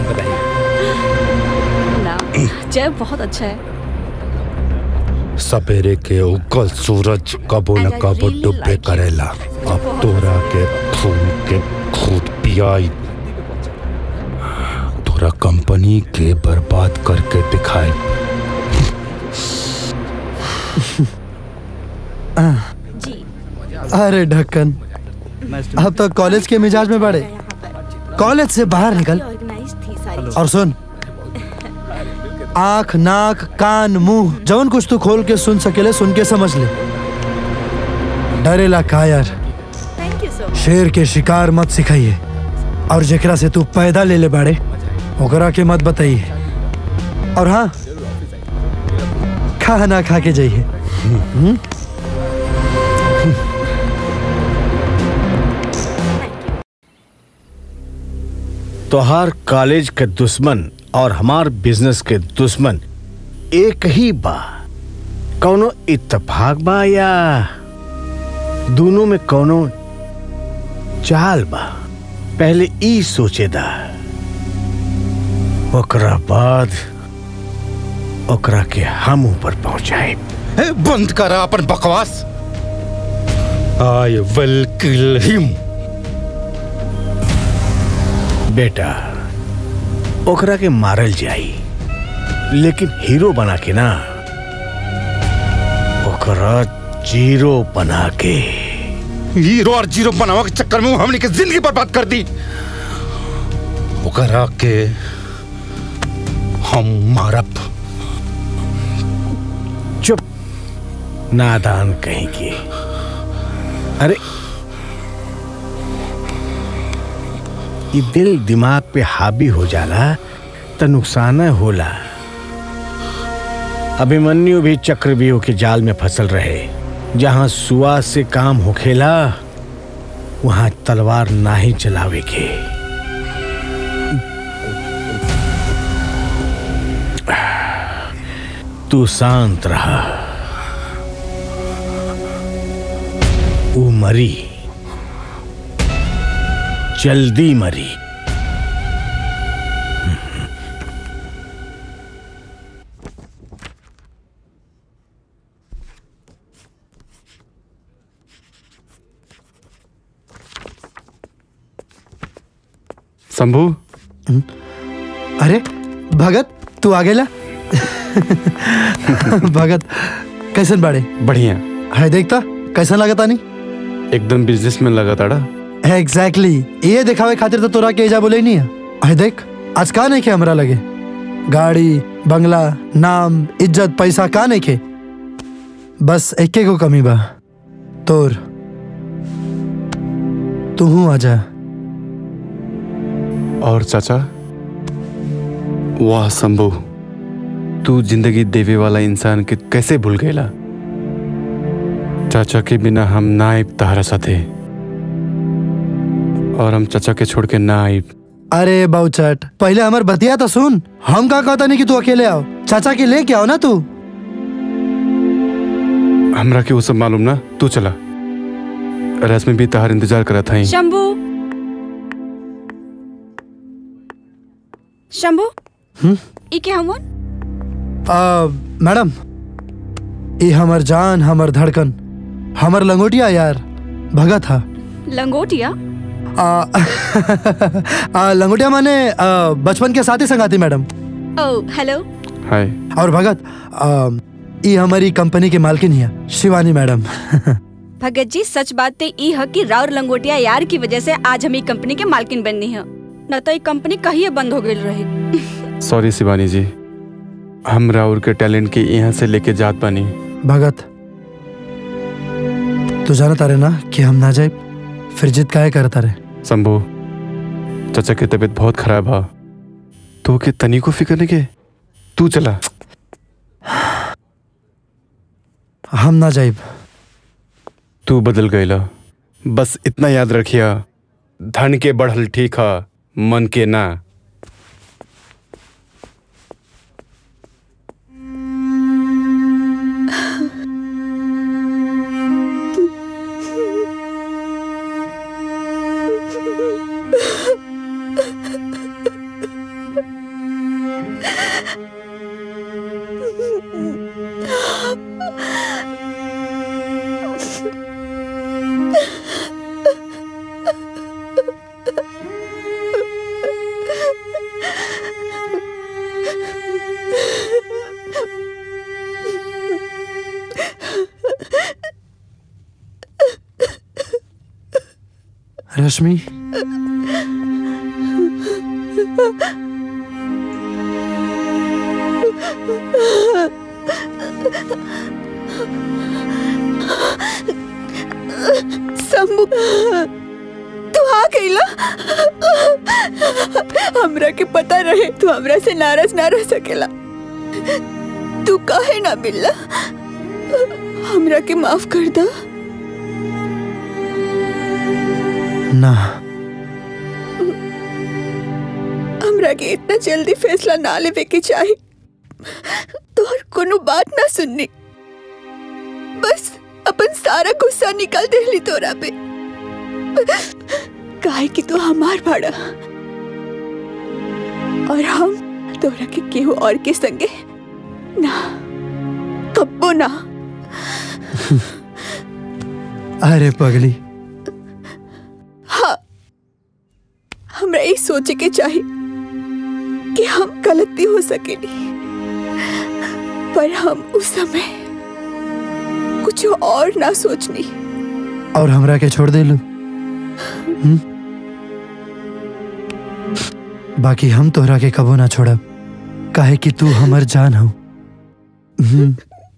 ना जय बहुत अच्छा है सपेरे के उगल सूरज कबो न कबो डुबे करेला अब तोरा के खून के खूद पियाई तोरा कंपनी के बर्बाद करके दिखाए अरे ढक्कन अब तो कॉलेज के मिजाज में बढ़े कॉलेज से बाहर निकल और सुन आंख नाक कान मुंह जौन कुछ तू खोल के सुन सकेले सुन के समझ ले डरेला का यार शेर के शिकार मत सिखाइए और जेकरा से तू पैदा ले ले बाड़े ओकरा के मत बताइए और हाँ खाना खा के जाइए हम्म? तोहार कॉलेज के दुश्मन और हमार बिजनेस के दुश्मन एक ही बा कौनो इत्तेफाक बा या दोनों में कौनो चाल बा पहले ई सोचेदा ओकरा बाद ओकरा के हम ऊपर पहुंचाए बंद करा अपन बकवास आई विल किल हिम बेटा ओकरा के मारल जाई लेकिन हीरो बना के ना ओकरा जीरो बना के हीरो और जीरो बनावा के चक्कर में वो हमने की जिंदगी बर्बाद कर दी ओकरा के हम मारब चुप नादान कहेंगे अरे ये दिल दिमाग पे हावी हो जाला तो नुकसान होला अभिमन्यु भी चक्रव्यूह के जाल में फसल रहे जहां सुआ से काम होखेला वहां तलवार ना ही चलावे के तू शांत रहा वो मरी जल्दी मरी शंभू अरे भगत तू आ गेला भगत कैसन बाड़े बढ़िया है देखता कैसन लगता नहीं एकदम बिजनेस में लगा ताड़ा एग्जैक्टली ये दिखावे खातिर तो तोरा के एजा बोले नहीं है है देख आज का नहीं के हमरा लगे गाड़ी बंगला नाम इज्जत पैसा का नहीं के बस एके को कमी बा तोर तू हूँ आजा और चाचा वाह शंभू तू जिंदगी देवे वाला इंसान के कैसे भूल गएला चाचा के बिना हम ना आइब तहरा साथे और हम चाचा के छोड़ के ना आइब अरे बाउचट पहले हमार बतिया तो सुन हम का कहता नहीं कि तू अकेले आओ चाचा के लेके आओ ना तू हमरा के वो सब मालूम ना तू चला रश्मि भी तहार इंतजार करा था शंभू शंभू हम्म? ई के हमन आ, मैडम ये हमर जान हमर धड़कन हमर लंगोटिया यार भगत था लंगोटिया आ, आ, लंगोटिया माने आ, बचपन के साथी संगाती मैडम ओ हेलो हाय और भगत आ, ये हमारी कंपनी के मालकिन ही है शिवानी मैडम भगत जी सच बात ते ई है कि राउर लंगोटिया यार की वजह से आज हम ई कंपनी के मालकिन बननी है न तो ई कंपनी कहिए बंद हो गई रही सॉरी शिवानी जी हम राउर के टैलेंट के यहाँ से लेके जात बानी भगत तू जाना तारे ना कि हम ना जाए फिर जिद काहे करता रे शंभू चाचा की तबीयत बहुत खराब है तो के तनी को फिक्र नहीं के तू चला हम ना जाइब तू बदल गईला बस इतना याद रखिया धन के बढ़ल ठीक है मन के ना रश्मि शंभू तू आ गईला हमरा के पता रहे तू हमरा से नाराज ना रह सकेला तू काहे ना मिलला हमरा के माफ कर दा ना हमरा के इतना जल्दी फैसला ना लेवे के चाही तोहर कोनो बात ना सुननी बस अपन सारा गुस्सा निकाल देली तोरा पे काहे कि तू हमार भाड़ा और हम तोरा के केहू और के संगे ना कब्बो ना अरे पगली हाँ हमरा ये सोचे के चाही कि हम गलत भी हो सकेनी पर हम उस समय कुछ और ना सोचनी और हमरा के छोड़ देलू हम्म? बाकी हम तोहरा के कबो ना छोड़ब काहे कि तू हमर जान हो हम्म।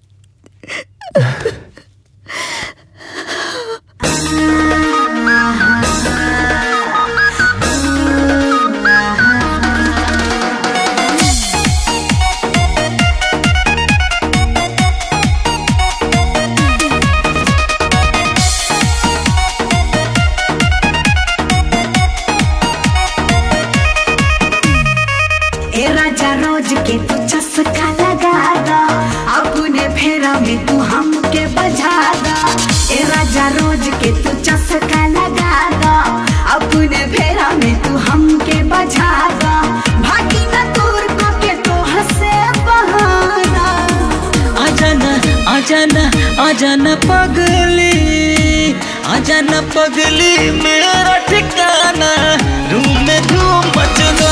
ए राजा रोज के तू चस्का लगा दा अपने फेरा में तू हमके बजा दा ए राजा रोज के तू चस्का लगा दा अपने फेरा में तू हमके बजा दा भागी न दूर को के तो हंसे बहाना आजाना आजाना आजाना पगली आजाना पगली मेरा ठिकाना रूम में धूम मचगा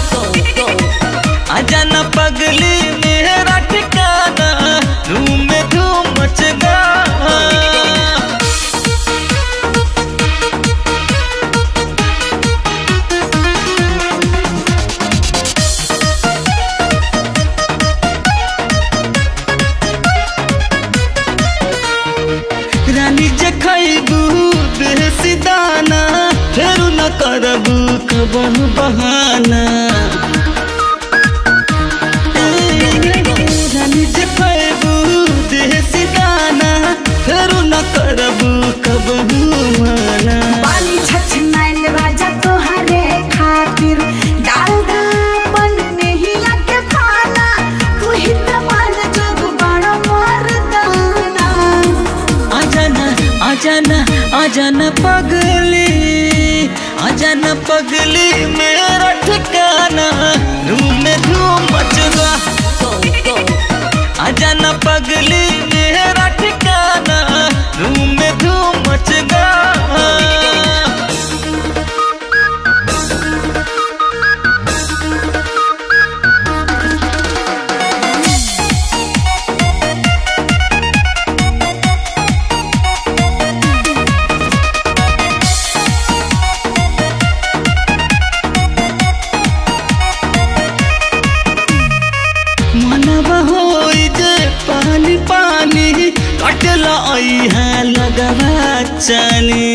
आजाना पगली मेरा ठिकाना रूम में धूम मचगा रानी जे खैबू देसी दाना फेरू न करबू कबहू बहाना रानी जे खैबू देसी दाना फेरू न करबू कबहू बहाना पानी छछनाइल राजा तोहरे खातिर डाल दा मन नहीं आके खाना तू ही तो मन जब बड़ा मर्दाना आजाना आजाना आजाना पगली आजाना पगली मेरा ठिकाना रूम में धूम मचगा आजाना पगली मेरा ठिकाना रूम में धूम मचगा मनवा होई जे पानी पानी कटला आई है लगवा चानी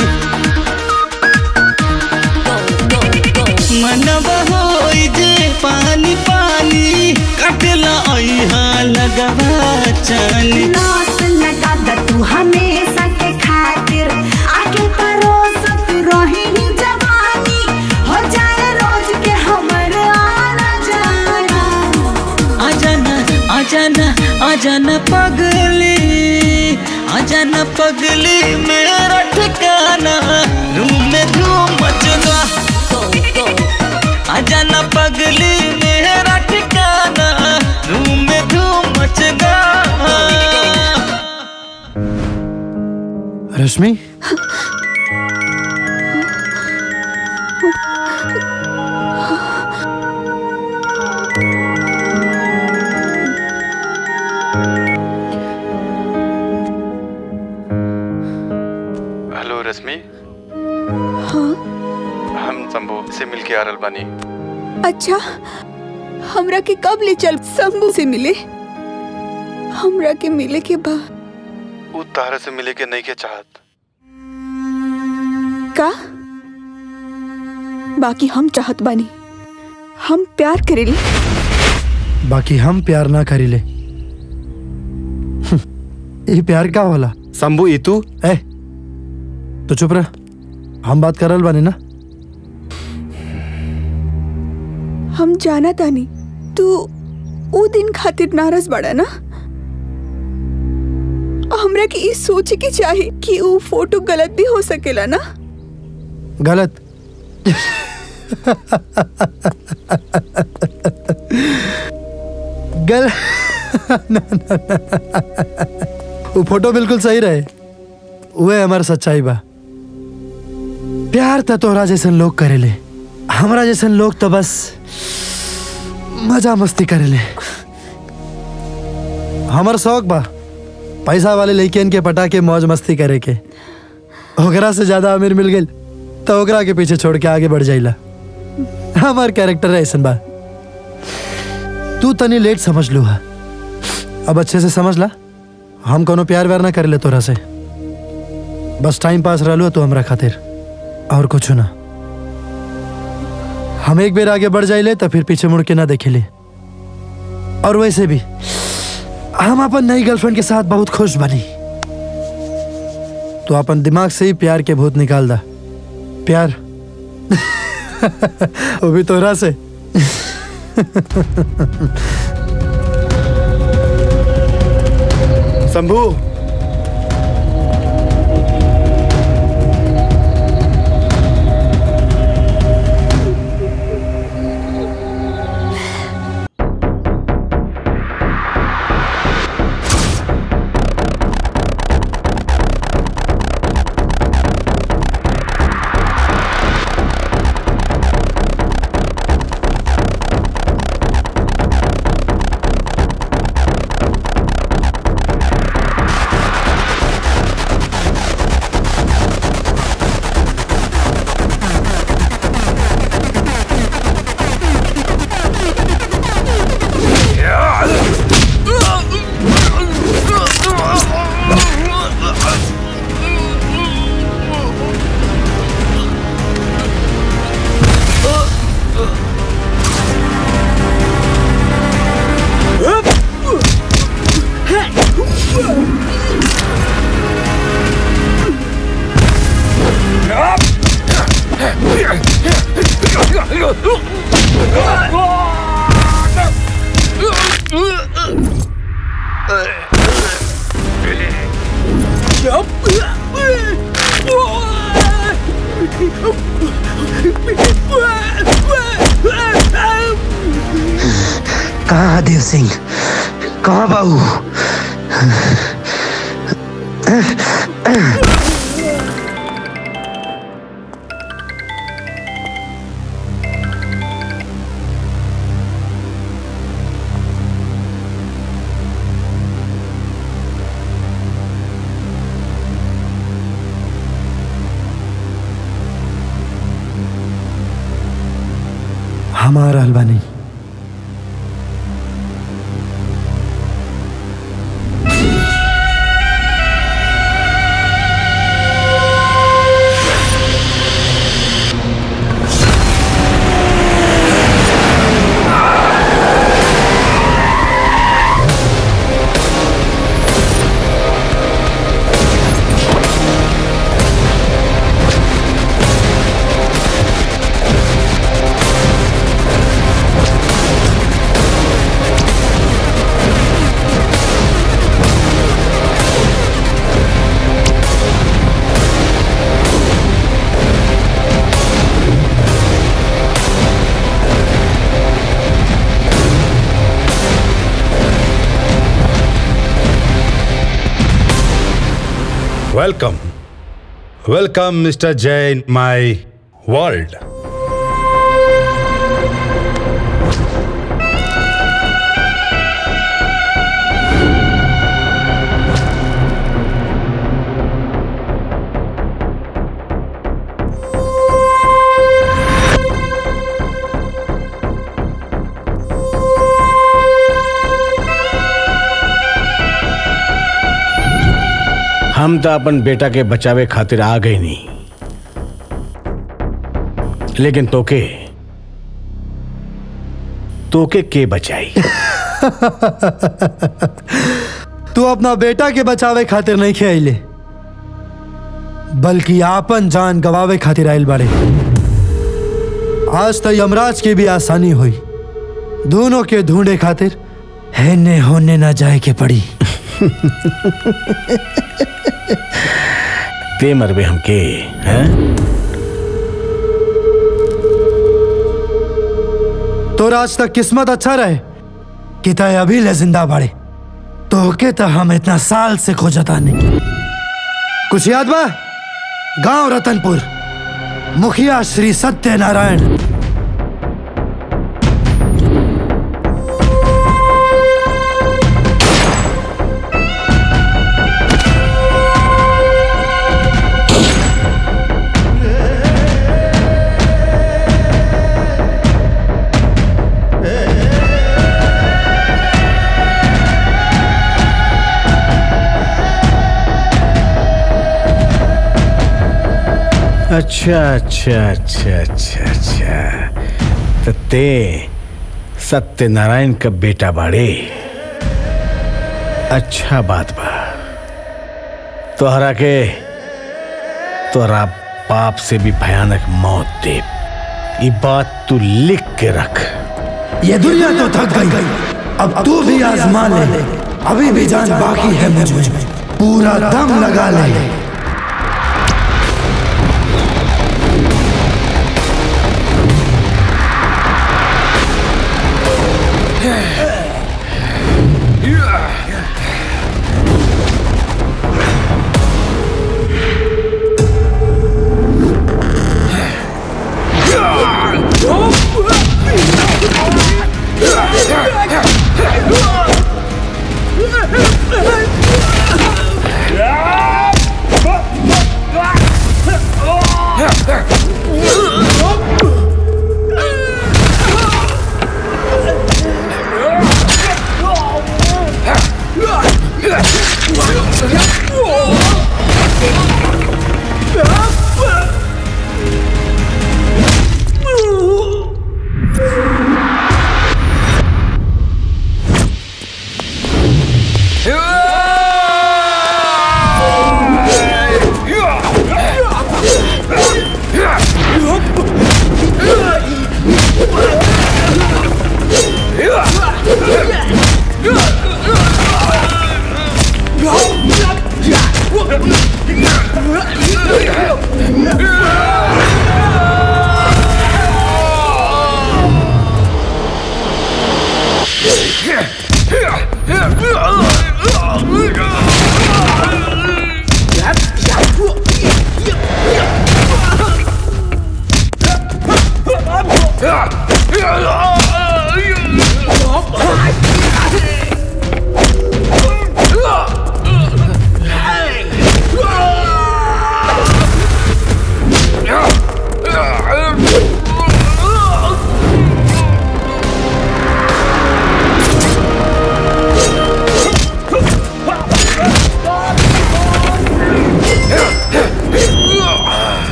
मनवा होई जे पानी पानी कटला आई है लगवा चानी नाच लगा दा तू हमेशा के खातिर आगे परोस तू रही ही जवानी हो जाए रोज के हमर आना जाना आजाना आजाना आजाना पगली आजाना पगली मेरा ठिकाना रूम में धूम मचगा आजाना पगली मेरा ठिकाना रूम में धूम मचगा रश्मि हेलो रश्मि हाँ हम शंभू से मिल के आ रहल बानी अच्छा हमरा के कब ले चल शंभू से मिले हमरा के मिले के बाद उ तारा से मिले के नहीं के चाहत का बाकी हम चाहत बानी हम प्यार करेली बाकी हम प्यार ना करीले ये प्यार का होला शंभू ई तू ए तो चुप रह हम बात करल बानी ना हम जाना तानी तू ऊ दिन खातिर नाराज बड़ा ना हमरा के ई सोचे के चाहे कि ऊ फोटो गलत भी हो सकेला ना गलत गल ना, ना, ना। वो फोटो बिल्कुल सही रहे वह हमार सच्चाई बा प्यार त तोहरा जैसन लोग करेले हमरा जैसन लोग तो बस मजा मस्ती करेले हमर शौक बा पैसा वाले लड़कियन के पटा के मौज मस्ती करे के ओकरा से ज्यादा अमीर मिल गई तो ओकरा के पीछे छोड़ के आगे बढ़ जाइला हमार कैरेक्टर है ऐसन बा तू तनी लेट समझ लू हा अब अच्छे से समझ ला हम कोनो प्यार व्यार ना करे ले तोरा से बस टाइम पास रहलू तो हमरा खातिर और कुछ ना हम एक बेर आगे बढ़ जाइले तो फिर पीछे मुड़ के ना देखेले और वैसे भी हम अपन नई गर्लफ्रेंड के साथ बहुत खुश बनी तो अपन दिमाग से ही प्यार के भूत निकाल दा प्यार वो भी तोरा से शंभू कहाँ देव सिंह कहाँ बाबू हमारा हलवा नहीं Welcome. Welcome, Mr. Jain, my world. हम तो अपन बेटा के बचावे खातिर आ गए नहीं लेकिन तोके तोके के बचाई तू अपना बेटा के बचावे खातिर नहीं खेले बल्कि आपन जान गवावे खातिर आयल बाड़े आज तो यमराज की भी आसानी हुई दोनों के ढूंढे खातिर हेने होने ना जाए के पड़ी ते मरबे हमके हैं तो आज तक किस्मत अच्छा रहे कि तय अभी ले जिंदा बाड़े तो के तो हम इतना साल से खोजता नहीं कुछ याद बा गांव रतनपुर मुखिया श्री सत्यनारायण अच्छा अच्छा अच्छा अच्छा अच्छा तो ते सत्यनारायण का बेटा बाड़े अच्छा बात बा तोहरा के तोहरा पाप से भी भयानक मौत दे ये बात तू लिख के रख ये दुनिया तो थक गई अब तू भी आजमा ले अभी भी जान बाकी है मुझ में पूरा दम लगा ले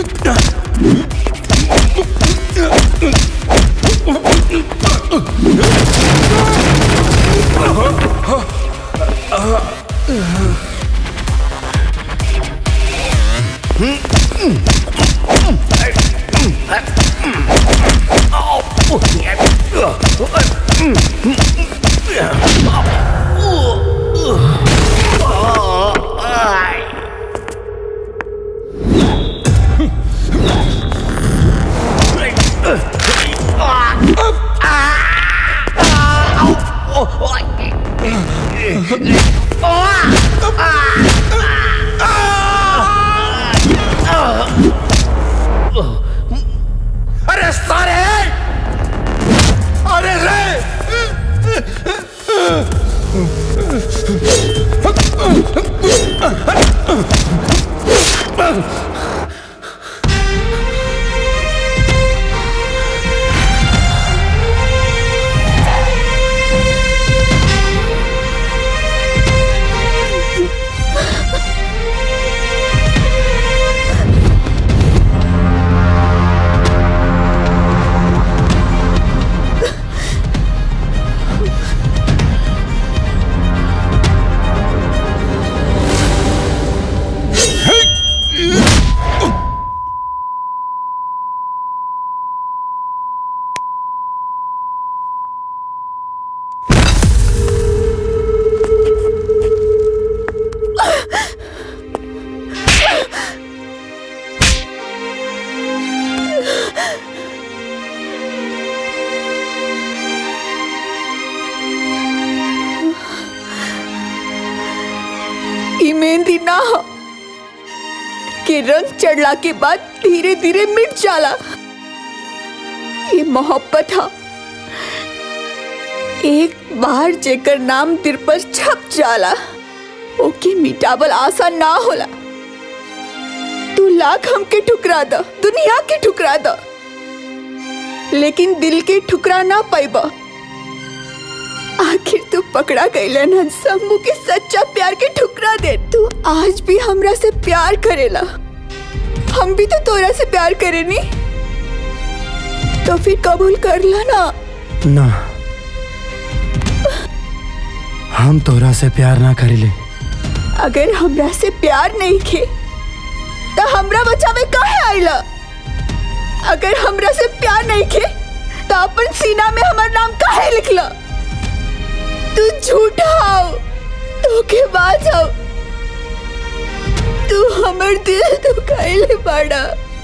अरे सारे अरे रे ई मेहंदी ना हो कि रंग चढ़ला के बाद धीरे धीरे मिट जाला ये मोहब्बत हा एक बार जेकर नाम दिल पर छप जाला ओके मिटावल आसान ना होला तू लाख हमके ठुकरा द दुनिया के ठुकरा द लेकिन दिल के ठुकरा ना पाइबा आखिर तू पकड़ा गईला ना शंभू के सच्चा प्यार के ठुकरा दे तू आज भी हमरा से प्यार करेला हम भी तो तोरा से प्यार करेनी तो फिर कबूल कर ला ना ना हम तोरा से प्यार ना करेले अगर हमरा से प्यार नहीं खे तो हमरा बचावे काहे आइला अगर हमरा से प्यार नहीं खे तो अपन सीना में हमार नाम काहे लिखला तू झूठा हो धोखेबाज हो तू हमर दिल दुखाइले बाड़ा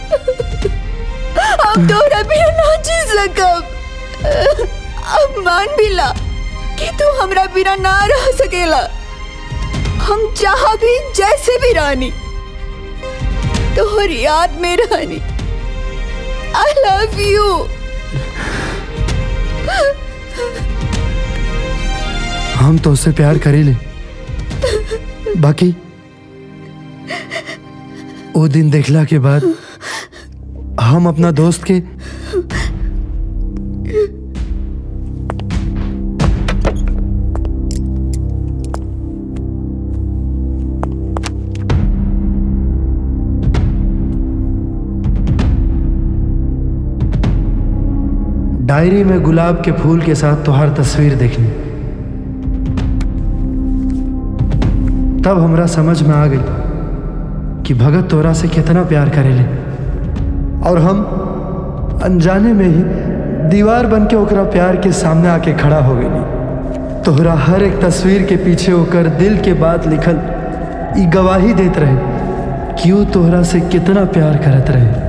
अब तोरा भी ना जी सकब अब मान भी ला कि तू हमरा बिना ना रह सकेला हम जहाँ भी जैसे भी रानी तोहर याद में रानी आई लव यू हम तो उससे प्यार करेले बाकी वो दिन देखला के बाद हम अपना दोस्त के डायरी में गुलाब के फूल के साथ तुहार तस्वीर देखनी तब हमरा समझ में आ गई कि भगत तोरा से कितना प्यार करेले और हम अनजाने में ही दीवार बन के ओकरा प्यार के सामने आके खड़ा हो गई तोहरा हर एक तस्वीर के पीछे होकर दिल के बात लिखल ई गवाही देत रहे कि वो तोहरा से कितना प्यार करत रहे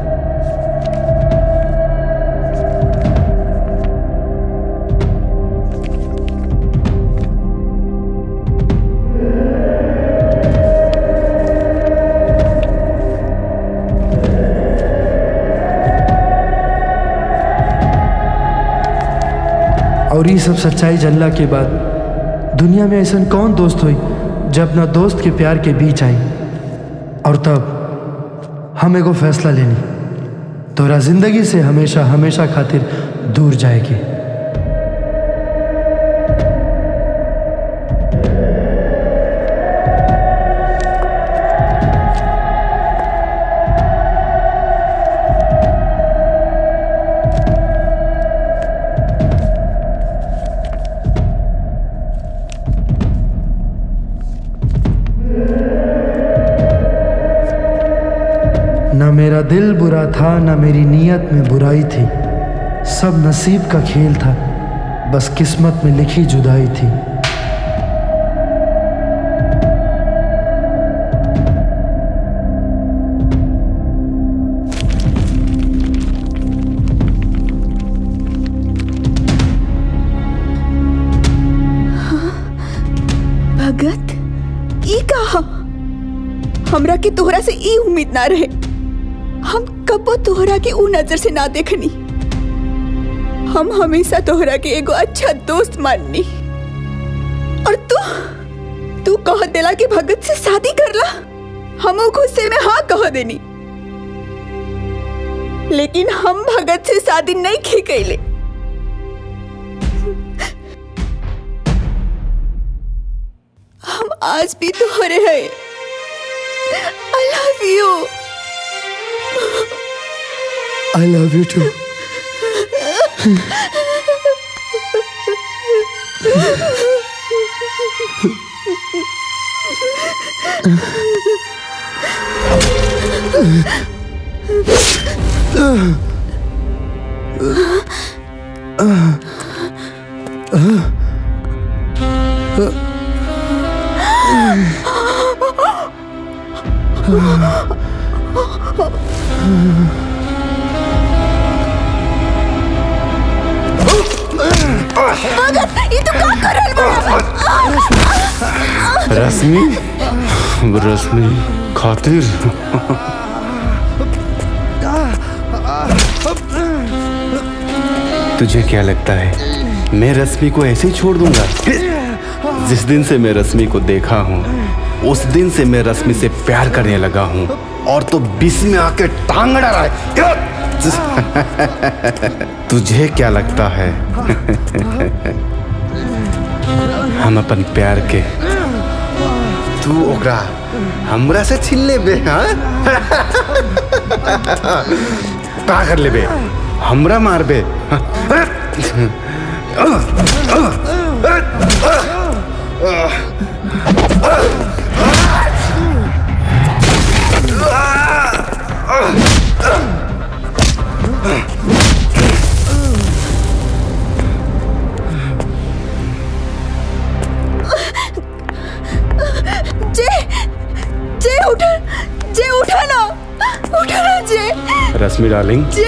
और ये सब सच्चाई जानला के बाद दुनिया में ऐसा कौन दोस्त हुई जब अपना दोस्त के प्यार के बीच आई और तब हम एगो फैसला लेनी तोरा जिंदगी से हमेशा हमेशा खातिर दूर जाएगी न मेरा दिल बुरा था न मेरी नीयत में बुराई थी सब नसीब का खेल था बस किस्मत में लिखी जुदाई थी भगत ई कहा हमरा के तोहरा से ई उम्मीद ना रहे हम कबो तोहरा के ऊ नजर से ना देखनी हम हमेशा तोहरा के एगो अच्छा दोस्त माननी और तू तू कह देला कि भगत से शादी करला हम गुस्से में हाँ कह देनी लेकिन हम भगत से शादी नहीं की कैले हम आज भी तोहरे हैं I love you I love you too भगत ये तू का कर रहल बा रश्मि रश्मि खातिर तुझे क्या लगता है मैं रश्मि को ऐसे ही छोड़ दूंगा जिस दिन से मैं रश्मि को देखा हूँ उस दिन से मैं रश्मि से प्यार करने लगा हूँ और तो बीच में आके टांग अड़ा रहा है तुझे क्या लगता है हम अपन प्यार के तू ओकरा हमरा से छीन ले बे हाँ का कर ले बे हमरा मार बे जे जे उठा जे उठा ना उठा ना जे रश्मि डार्लिंग जे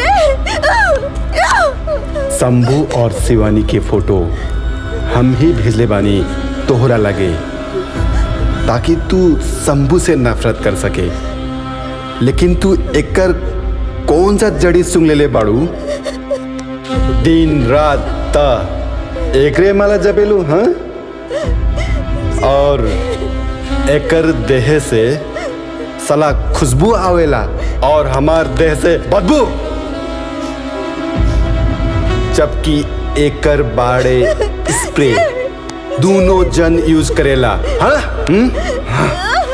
शंभू और शिवानी के फोटो हम ही भेजले बानी तोहरा लगे ताकि तू शंभू से नफरत कर सके लेकिन तू एकर कौन सा जड़ी सुंग ले ले बाड़ू दिन रात ता एकरे माला जबेलू हाँ और एकर देह से सला खुशबू आवेला और हमार देह से बदबू जबकि एकर बाड़े स्प्रे दोनों जन यूज करेला हाँ? हुँ? हाँ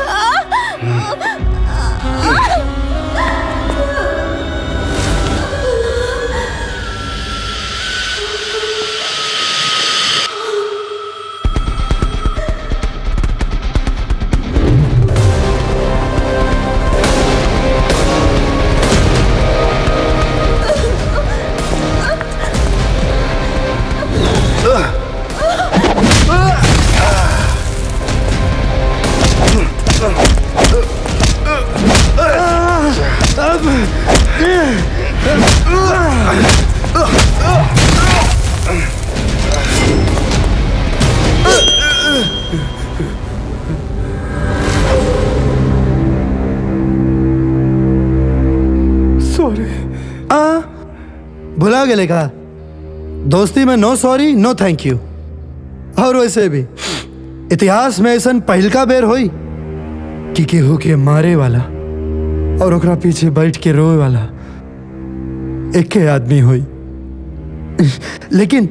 सॉरी आ भुला गेले का दोस्ती में no sorry no thank you और वैसे भी इतिहास में ऐसा पहलका बेर होई कि केहू के मारे वाला और ओकरा पीछे बैठ के रोए वाला एक आदमी होई लेकिन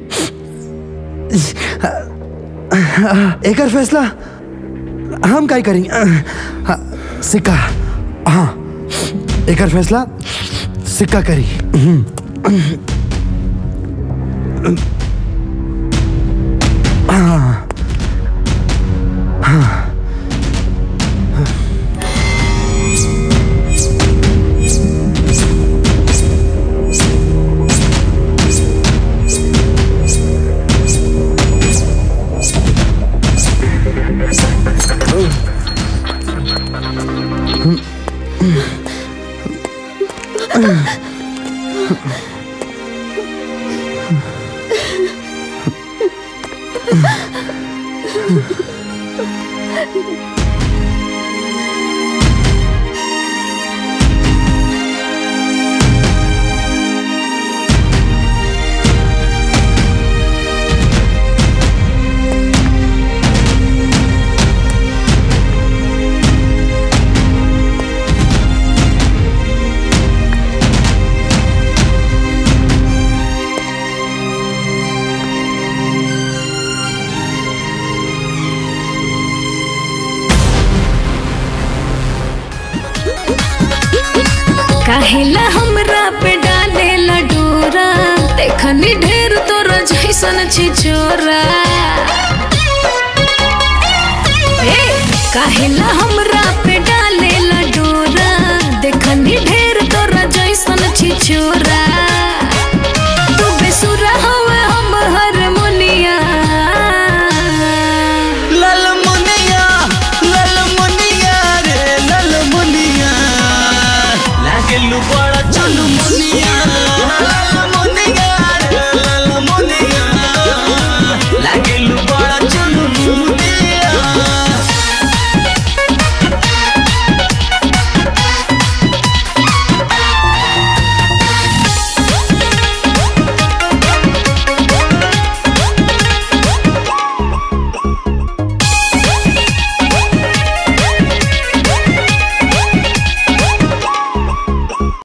एकर फैसला हम काय करी हाँ, सिक्का हाँ एकर फैसला सिक्का करी हाँ हाँ काहेला हमरा पे डाले डोरा देखनी ढेर तोरा जैसन छिछोरा ए काहेला हमरा पे डाले डोरा देखनी ढेर तोरा जैसन छिछोरा तू बेसुरा हवे हम हारमोनिया लल मुनिया लल मुनिया रे लल मुनिया लागेलू